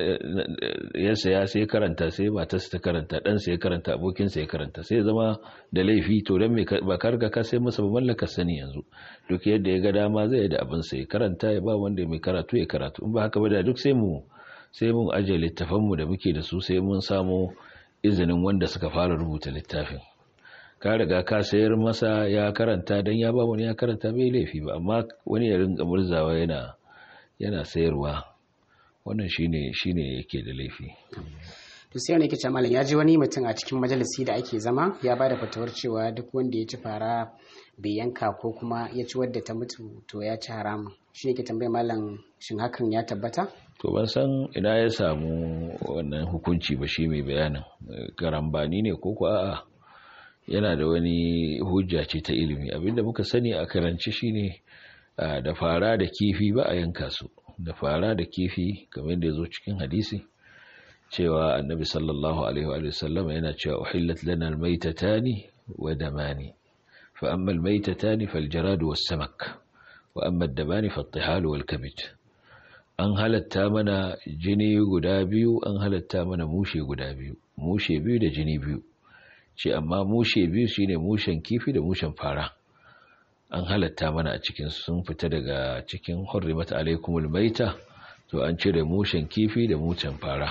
ya saya sai karanta sai matarsa ta karanta dan sai ya karanta abokinsa ya karanta sai zama da laifi to dan me ba ka riga ka sai masa ba mallaka sani yanzu duk yadda ya ga dama zai yi da abin sai karanta ya ba wanda mai karatu ya karatu in ba haka ba da duk sai mu sai mun aje littafanmu da muke da su sai mun samu izinin wanda suka fara rubuta littafin ka riga ka sayar masa ya karanta don ya ba wani ya karanta bai laifi ba amma wani ya ringa murzawa yana yana sayarwa wannan shine shine yake da laifi to sai wani kice malam ya ji wani mutum a cikin majalisi da ake zama ya bada fatawar cewa duk wanda ya ci fara bai yanka ko kuma ya ci wadda ta mutu to ya ci haramun shi yake tambayar malam shin hakan ya tabbata to ban san ina ya samu wannan hukunci ba shi mai bayanin karambani ne ko a'a yana da wani hujja ce ta ilimi abinda muka sani a karanci shine da fara da kifi ba a yanka su da fara da kifi kamar da ya zo cikin hadisi cewa annabi sallallahu alaihi wa sallam yana cewa uhillat lana almaytatani wa damani fa amma almaytatani faljarad was samak wa amma ad-damani fattihal wal kabid an halatta mana jini guda biyu an halatta mana mushe guda biyu mushe biyu da jini biyu ce amma mushe biyu shine mushen kifi da mushen fara an halatta mana a cikin sun fita daga cikin hurrimat alaikumul maita to an cire mushen kifi da mushen fara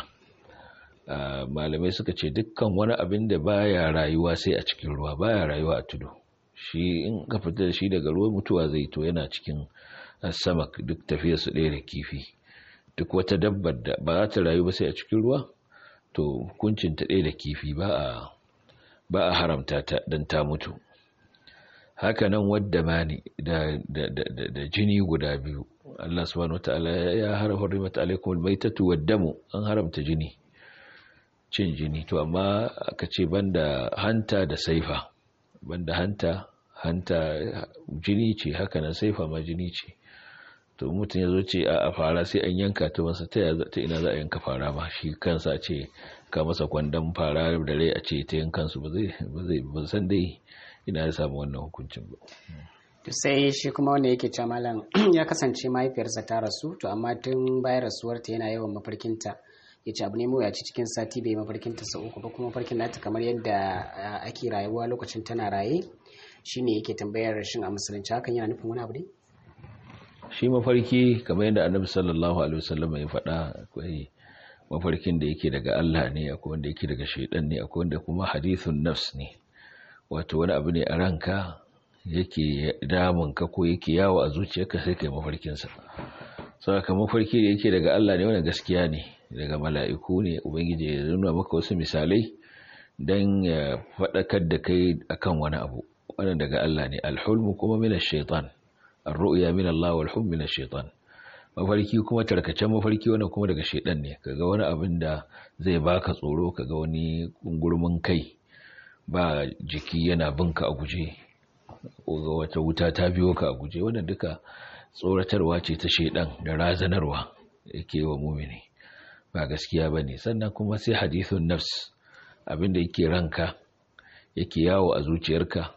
malamai suka ce dukkan wani abin da baya rayuwa sai a cikin ruwa baya rayuwa a tudu shi in ka fita da shi daga ruwa mutuwa zai to yana cikin samak duk tafiyar su ɗaya da kifi duk wata dabbar da ba za ta rayu ba sai a cikin ruwa to hukuncin ta ɗaya da kifi ba a ba a haramta ta don ta mutu haka nan wadda mani da, da, da, da, jini guda biyu Allah subhanahu wataala ya haramta mata alaikum almaitatu waddamu an haramta jini cin jini to amma aka ce banda hanta da saifa banda hanta hanta jini ce haka nan saifa ma jini ce to mutum ya zo ce a fara sai an yanka ta masa ta ina za a yanka fara ba shi kansa ce ka masa kwandon fara da rai a ce ta yankansu ba zai ba san dai ina ya samu wannan hukuncin ba to sai shi kuma wanda yake cewa malam ya kasance mahaifiyarsa ta rasu to amma tun bayan rasuwarta yana yawan mafarkinta ya ce abu ne mawuyaci cikin sati bai mafarkinta sau uku ba kuma mafarkin nata kamar yadda ake rayuwa lokacin tana raye shine yake tambayar shin a musulunci hakan yana nufin wani abu ne shi mafarki kamar yadda annabi sallallahu alaihi wasallam ya faɗa akwai mafarkin da yake daga Allah ne akwai wanda yake daga shaidan ne akwai wanda kuma hadithun nafs ne wato wani abu ne a ranka yake damun ka ko yake yawo a zuciyarka sai kai mafarkin sa saboda mafarki da yake daga Allah ne wannan gaskiya ne daga mala'iku ne ubangiji ya nuna maka wasu misalai dan ya faɗakar da kai akan wani abu wannan daga Allah ne alhulmu kuma min ash-shaytan ar-ru'ya min Allah wal hulm min ash-shaytan mafarki kuma tarkacen mafarki wannan kuma daga shedan ne kaga wani abin da zai baka tsoro kaga wani gurmin kai ba jiki yana binka a guje ko ga wata wuta ta biyo ka a guje wannan duka tsoratarwa ce ta shedan da razanarwa yake wa mumini ba gaskiya bane sannan kuma sai hadithun nafs abin da yake ranka yake yawo a zuciyarka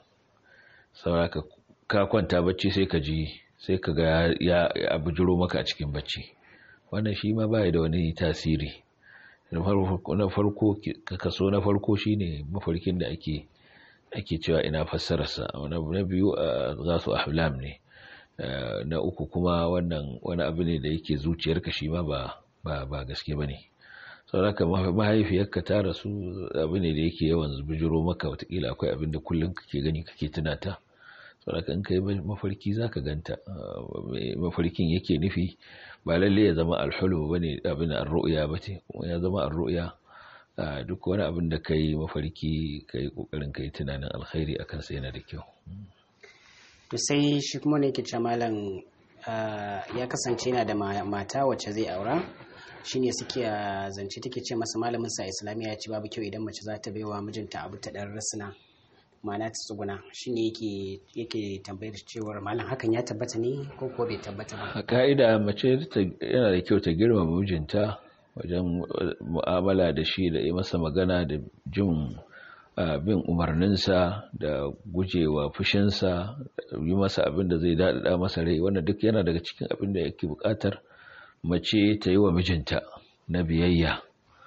saboda ka kwanta bacci sai ka ji sai ka ga ya abujiro maka a cikin bacci wannan shi ma bai da wani tasiri na farko kaso na farko shine mafarkin da ake ake cewa ina fassararsa na biyu za su ahlam ne na uku kuma wannan wani abu ne da yake zuciyarka shi ma ba gaske ba ne sauraka mahaifiyarka ta rasu abu ne da yake yawan bijiro maka watakila akwai abin da kullum kake gani kake tunata sauraka in kai mafarki za ka ganta mafarkin yake nufi ba lalle ya zama alhulu ba ne abin arru'ya ba ce kuma ya zama arru'ya duk wani abin da ka yi mafarki ka yi ƙoƙarin ka yi tunanin alkhairi a kansa yana da kyau to sai shi kuma ne ke malam ya kasance yana da mata wacce zai aura shine suke zance take ce masa malamin sa islamiyya ya ce babu kyau idan mace za ta baiwa mijinta abu ta dan rasuna ma'ana ta tsuguna shine yake yake tambayar cewar malam hakan ya tabbata ne ko ko bai tabbata ba a ka'ida mace yana da kyau ta girmama mijinta wajen mu'amala da shi da yi masa magana da jin bin umarninsa da gujewa fushinsa yi masa abin da zai daɗaɗa masa rai wannan duk yana daga cikin abin da yake buƙatar mace ta yi wa mijinta na biyayya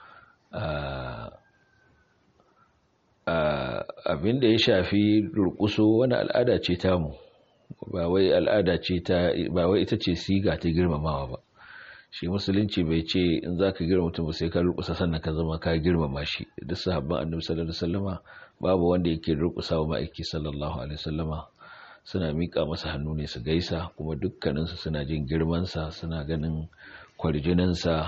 abin da ya shafi durƙuso wani al'ada ce tamu ba wai al'ada ce ta ba wai ita ce siga ta girmamawa ba shi musulunci bai ce in za ka girma mutum sai ka durƙusa sannan ka zama ka girmama shi duk sahabban annabi sallallahu alaihi wasallama babu wanda yake durƙusa wa ma'aiki sallallahu alaihi wasallama suna miƙa masa hannu ne su gaisa kuma dukkaninsu suna jin girmansa suna ganin kwarjininsa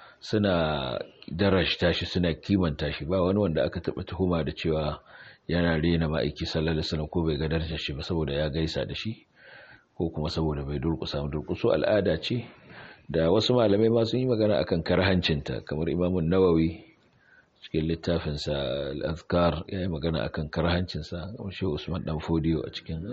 suna darashta shi suna kimanta shi ba wani wanda aka taɓa tuhuma da cewa yana rena ma'aiki sallallahu alaihi wasallam ko bai ga darajar shi ba saboda ya gaisa da shi ko kuma saboda bai durƙusa durƙuso al'ada ce da wasu malamai ma sun yi magana akan karhancinta kamar imamun nawawi cikin littafinsa al'azkar ya yi magana akan karhancinsa shi usman dan fodiyo a cikin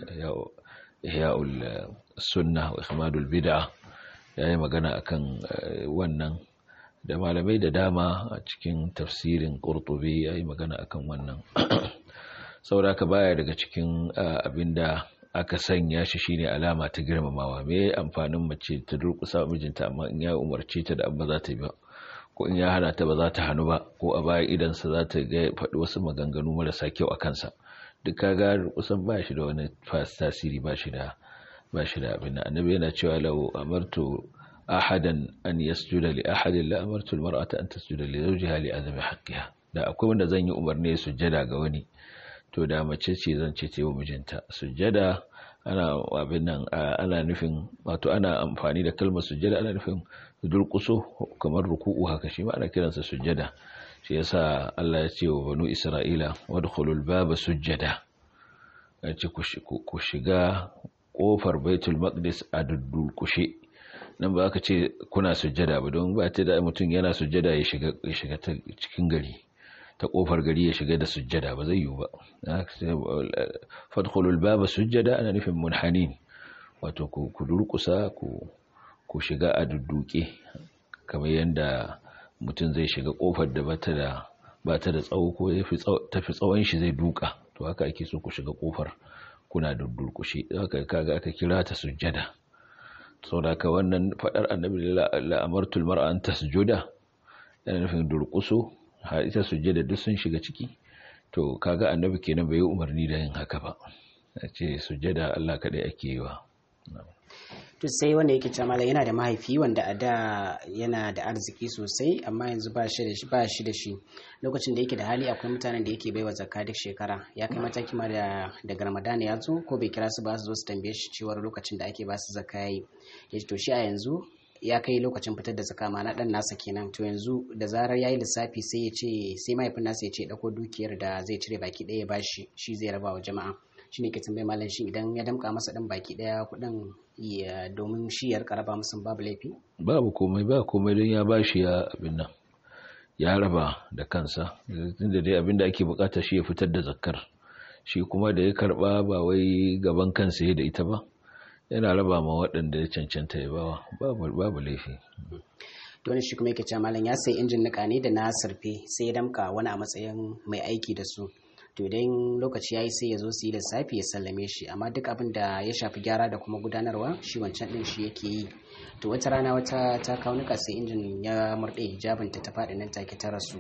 ihya'ul sunna wa ihmadul bid'a ya yi magana akan wannan da malamai da dama a cikin tafsirin qurtubi ya yi magana akan wannan saboda ka baya daga cikin abinda aka sanya shi shine alama ta girmamawa me amfanin mace ta durƙusa mijinta amma in ya umarce ta da abba za ta yi ba ko in ya hana ta ba za ta hannu ba ko a baya idansa za ta ga faɗi wasu maganganu marasa kyau a kansa duk kaga kusan ba shi da wani tasiri ba shi da ba shi da abin annabi yana cewa law amartu ahadan an yasjuda li ahadin la amartu almar'ata an tasjuda li zawjiha li azami haqqiha da akwai wanda zan yi umarni sujjada ga wani to da mace ce zan ce ce wa mijinta sujjada ana abin nan ana nufin wato ana amfani da kalmar sujjada ana nufin durkuso kamar ruku'u haka shi ma ana kiransa sujjada shi yasa Allah ya ce wa banu Isra'ila wadkhulul baba sujjada ya ce ku shiga kofar Baitul Maqdis a duddulkushe nan ba ka ce kuna sujjada ba don ba ta da mutum yana sujjada ya shiga ya shiga ta cikin gari ta kofar gari ya shiga da sujjada ba zai yiwu ba fadkhulul baba sujjada ana nufin munhanin wato ku durkusa ku ku shiga a dudduke kamar yadda mutum zai shiga kofar da bata da bata da tsawo ko tafi tsawon shi zai duka to haka ake so ku shiga kofar kuna duddurkushe haka kaga aka kira ta sujjada saboda ka wannan fadar annabi la amartul mar'a an tasjuda yana nufin durkuso har ita sujjada duk sun shiga ciki to kaga annabi kenan bai yi umarni da yin haka ba a ce sujjada Allah kaɗai ake yi wa to sai wanda yake cewa malam yana da mahaifi wanda a da yana da arziki sosai amma yanzu ba shi da shi ba shi da shi lokacin da yake da hali akwai mutanen da yake baiwa zakka duk shekara ya kai mataki ma da daga Ramadan ya zo ko bai kira su ba su zo su tambaye shi cewa lokacin da ake ba su zakka yayi yace to shi a yanzu ya kai lokacin fitar da zakka ma na dan nasa kenan to yanzu da zarar yayi lissafi sai ya ce sai mahaifin nasa ya ce dauko dukiyar da zai cire baki ɗaya ya bashi shi zai raba wa jama'a shine ke tambaye malam shi idan ya damka masa dan baki daya kudin ya domin shi ya raba musu babu laifi babu komai ba komai don ya bashi ya abin nan ya raba da kansa tunda dai abin da ake bukata shi ya fitar da zakkar shi kuma da ya karba ba wai gaban kansa ya da ita ba yana raba ma waɗanda ya cancanta ya bawa babu laifi wani shi kuma yake cewa malam ya sai injin nika ne da na sarfe sai ya damka wani a matsayin mai aiki da su to idan lokaci ya yi sai ya zo su yi lissafi ya sallame shi amma duk abin da ya shafi gyara da kuma gudanarwa shi wancan din shi yake yi to wata rana wata ta kawo nika sai injin ya murɗe hijabin ta ta faɗi nan take ta rasu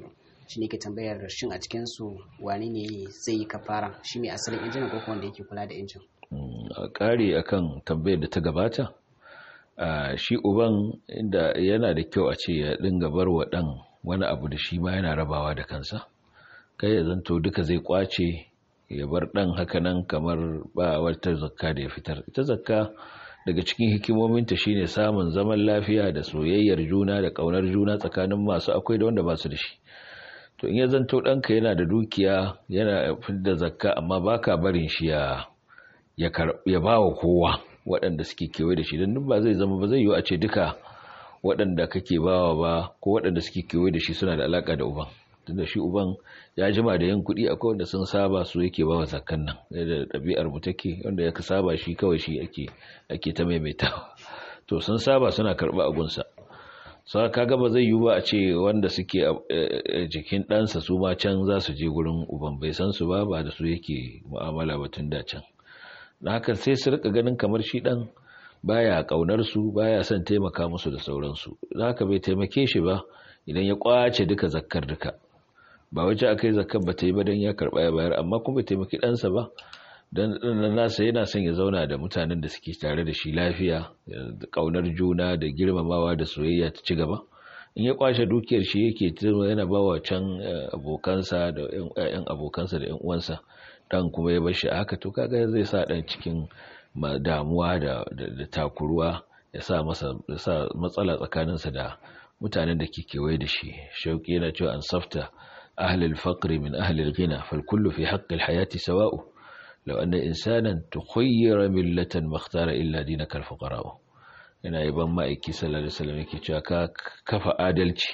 shi ne ke tambayar shin a cikin su wani ne zai yi kafara shi mai asalin injin ko wanda yake kula da injin a ƙari akan tambayar da ta gabata shi uban inda yana da kyau a ce ya dinga bar wa ɗan wani abu da shi ma yana rabawa da kansa kai ya zanto duka zai kwace ya bar ɗan hakanan kamar ba wata zakka da ya fitar ita zakka daga cikin hikimominta shine samun zaman lafiya da soyayyar juna da ƙaunar juna tsakanin masu akwai da wanda ba su da shi to in ya zanto ɗanka yana da dukiya yana da zakka amma baka barin shi ya ya ba wa kowa waɗanda suke kewaye da shi don duk ba zai zama ba zai yiwu a ce duka waɗanda kake bawa ba ko waɗanda suke kewaye da shi suna da alaƙa da uban tunda shi uban ya jima da yin kuɗi akwai wanda sun saba su yake bawa zakkan nan da ɗabi'ar mu take wanda ya saba shi kawai shi ake ake ta maimaitawa to sun saba suna karɓa agunsa sa kaga ba zai yiwu ba a ce wanda suke jikin ɗansa su ma can za su je gurin uban bai san su ba ba da su yake mu'amala ba tun da can da haka sai su rika ganin kamar shi dan baya kaunar su baya son taimaka musu da sauransu da haka bai taimake shi ba idan ya kwace duka zakkar duka ba wace akai zakkar ba ta yi ba dan ya karba ya bayar amma kuma bai taimaki ɗansa ba dan dan nasa yana son ya zauna da mutanen da suke tare da shi lafiya da kaunar juna da girmamawa da soyayya ta ci gaba in ya kwashe dukiyar shi yake yana bawa can abokansa da ƴan abokansa da ƴan uwansa dan kuma ya bashi haka to kaga zai sa dan cikin damuwa da, da, takuruwa ya sa masa ya sa matsala tsakaninsa da mutanen da ke kewaye da shi shauki yana cewa an safta ahli al-faqr min ahli al-ghina fal kullu fi haqqi al-hayati sawa'u law anna insanan tukhayyara millatan makhtara illa dinaka al-fuqara yana yaban ma'aiki sallallahu alaihi wasallam yake cewa ka kafa adalci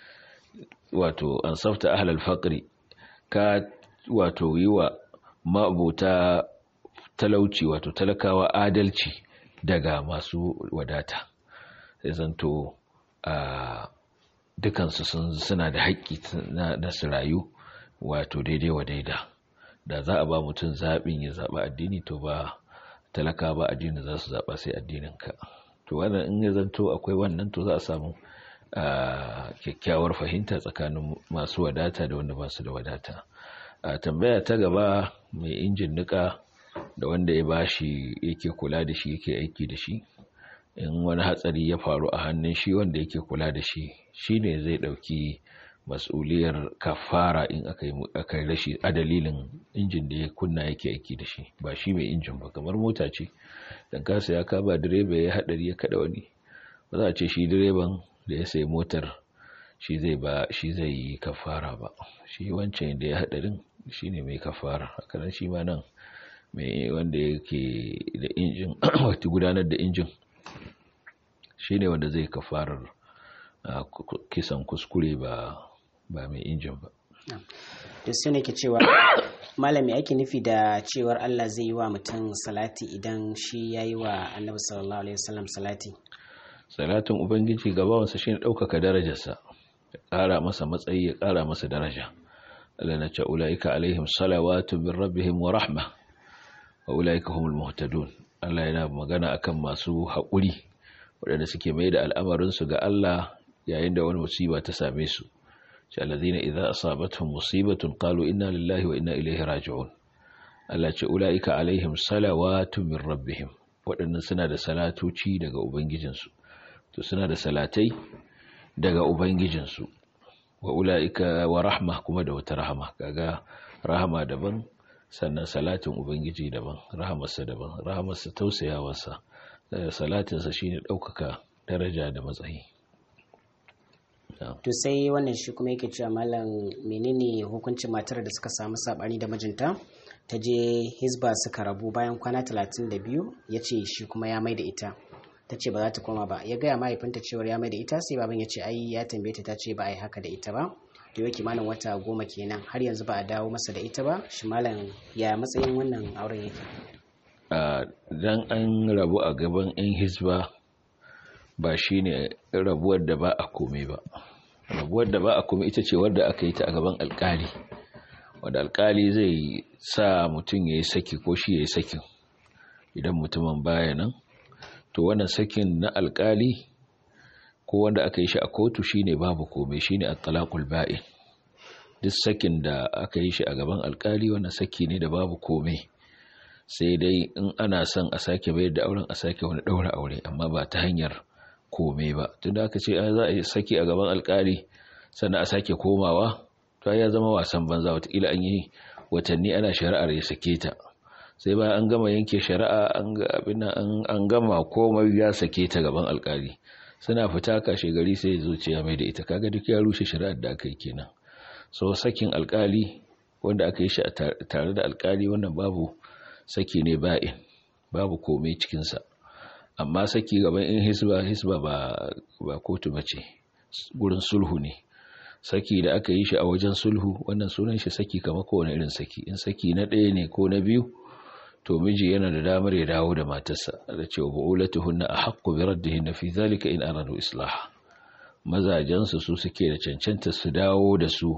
wato an safta ahli al-faqr ka wato yi wa ma'abuta talauci wato talakawa adalci daga masu wadata sai zanto a dukansu suna da haƙƙi na su rayu wato daidai wa daida da za a ba mutum zaɓin ya zaɓa addini to ba talaka ba addini za su zaɓa sai addininka to wannan in ya zanto akwai wannan to za a samu kyakkyawar fahimta tsakanin masu wadata da wanda ba su da wadata a tambaya ta gaba mai injin nika da wanda ya bashi yake kula da shi yake aiki da shi in wani hatsari ya faru a hannun shi wanda yake kula da shi shine zai dauki mas'uliyar kafara in aka yi rashi a dalilin injin da ya kunna yake aiki da shi ba shi mai injin ba kamar mota ce dan kasa ya kaba direba ya hadari ya kada wani ba za a ce shi direban da ya sayi motar shi zai ba shi zai yi kafara ba shi wancan da ya hadarin shine mai kafara hakanan shi ma nan mai wanda yake da injin wata gudanar da injin shine wanda zai kafarar kisan kuskure ba ba mai injin ba to sai nake cewa malami ake nufi da cewar Allah zai yi wa mutum salati idan shi ya yi wa annabi sallallahu alaihi wasallam salati salatin ubangiji gabawansa shine ɗaukaka darajarsa ya ƙara masa matsayi ya ƙara masa daraja Allah na ce ulaika alaihim salawatu min rabbihim wa rahma wa ulaika humul muhtadun Allah yana magana akan masu haƙuri waɗanda suke mai da al'amarinsu ga Allah yayin da wani musiba ta same su ce alladhina idza asabatuhum musibatun qalu inna lillahi wa inna ilaihi raji'un Allah ce ulaika alaihim salawatu min rabbihim waɗannan suna da salatoci daga ubangijinsu to suna da salatai daga ubangijinsu wa ulaika wa rahma kuma da wata rahama kaga rahama daban sannan salatin ubangiji daban rahamarsa daban rahamarsa tausayawarsa salatinsa shine ɗaukaka daraja da matsayi to sai wannan shi kuma yake cewa malam menene hukuncin matar da suka samu sabani da mijinta ta je hisba suka rabu bayan kwana 32 ya ce shi kuma ya mai da ita ta ce ba za ta koma ba ya gaya mahaifinta cewar ya mai da ita sai baban ya ce ai ya tambaye ta ta ce ba a yi haka da ita ba da yau kimanin wata goma kenan har yanzu ba a dawo masa da ita ba shi malam ya matsayin wannan auren yake dan an rabu a gaban yan hisba ba shine rabuwar da ba a komai ba rabuwar da ba a komai ita ce wadda aka yi ta a gaban alkali wadda alkali zai sa mutum ya yi saki ko shi ya yi sakin idan mutumin baya nan to wannan sakin na alkali ko wanda aka yi shi a kotu shine babu komai shine at-talaqul ba'in duk sakin da aka yi shi a gaban alkali wannan saki ne da babu komai sai dai in ana son a sake bayar da auren a sake wani ɗaura aure amma ba ta hanyar komai ba tun da aka ce za a yi saki a gaban alkali sannan a sake komawa to ya zama wasan banza watakila an yi watanni ana shari'ar ya sake ta sai bayan an gama yanke shari'a an gama komai ya sake ta gaban alkali suna fita kashe gari sai zuciya mai da ita kaga duk ya rushe shari'ar da aka yi kenan so sakin alkali wanda aka yi shi tare da alkali wannan babu saki ne ba'in babu komai cikinsa amma saki gaban in hisba hisba ba ba kotu bace gurin sulhu ne saki da aka yi shi a wajen sulhu wannan sunan shi saki kamar kowane irin saki in saki na ɗaya ne ko na biyu to miji yana da damar ya dawo da matarsa da cewa bu'ulatuhunna ahaqqu bi raddihinna fi zalika in aradu islah mazajen su su suke da cancanta su dawo da su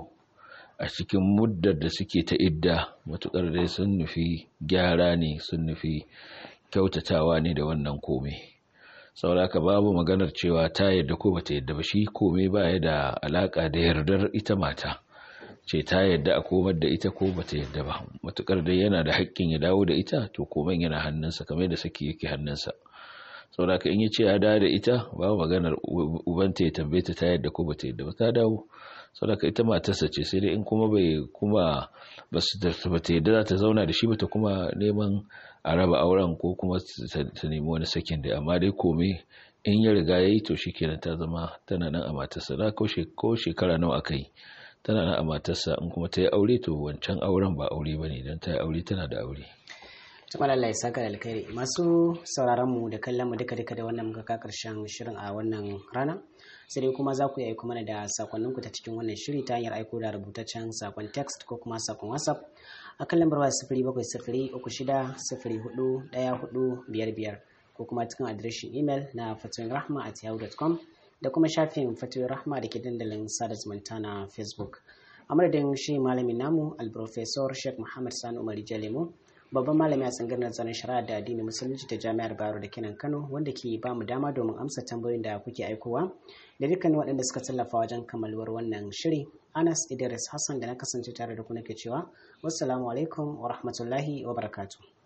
a cikin muddar da suke ta idda matukar dai sun nufi gyara ne sun nufi kyautatawa ne da wannan komai sauraka babu maganar cewa ta yadda ko bata yadda ba shi komai baya da alaka da yardar ita mata ce ta yadda a komar da ita ko bata yadda ba matukar dai yana da haƙƙin ya dawo da ita to komai yana hannunsa kamar da saki yake hannunsa sauraka in ya ce ya dawo da ita babu maganar ubanta ya tambaye ta ta yadda ko bata yadda ba ta dawo saboda ita matarsa ce sai dai in kuma bai kuma ba su bata yadda za ta zauna da shi ba ta kuma neman a raba auren ko kuma ta nemi wani sakin da amma dai komai in ya riga ya yi to shi kenan ta zama tana nan a matarsa na ko shekara nawa aka yi tana nan a matarsa in kuma ta yi aure to wancan auren ba aure ba ne don ta yi aure tana da aure tumar Allah ya saka da alkhairi masu sauraron mu da kallon mu duka duka da wannan muka ka karshen shirin a wannan rana sai dai kuma za ku yi aiko mana da sakonninku ta cikin wannan shiri ta hanyar aiko da rubutaccen sakon text ko kuma sakon whatsapp a kan lambar waya sifiri bakwai sifiri uku shida sifiri hudu ɗaya hudu biyar biyar ko kuma cikin adireshin imel na fatoyin rahma at yahoo.com da kuma shafin fatoyin rahma da ke dandalin sada zumunta na facebook a madadin shi malamin namu alprofesor sheikh muhammad sani umar jalemu babban malami a tsangar nazarin shari'a da addinin musulunci ta jami'ar bayero da kenan kano wanda ke ba mu dama domin amsa tambayoyin da kuke aikowa da dukkanin waɗanda suka tallafa wajen kammaluwar wannan shiri anas idris hassan da na kasance tare da ku nake cewa wassalamu alaikum wa rahmatullahi wa barakatuh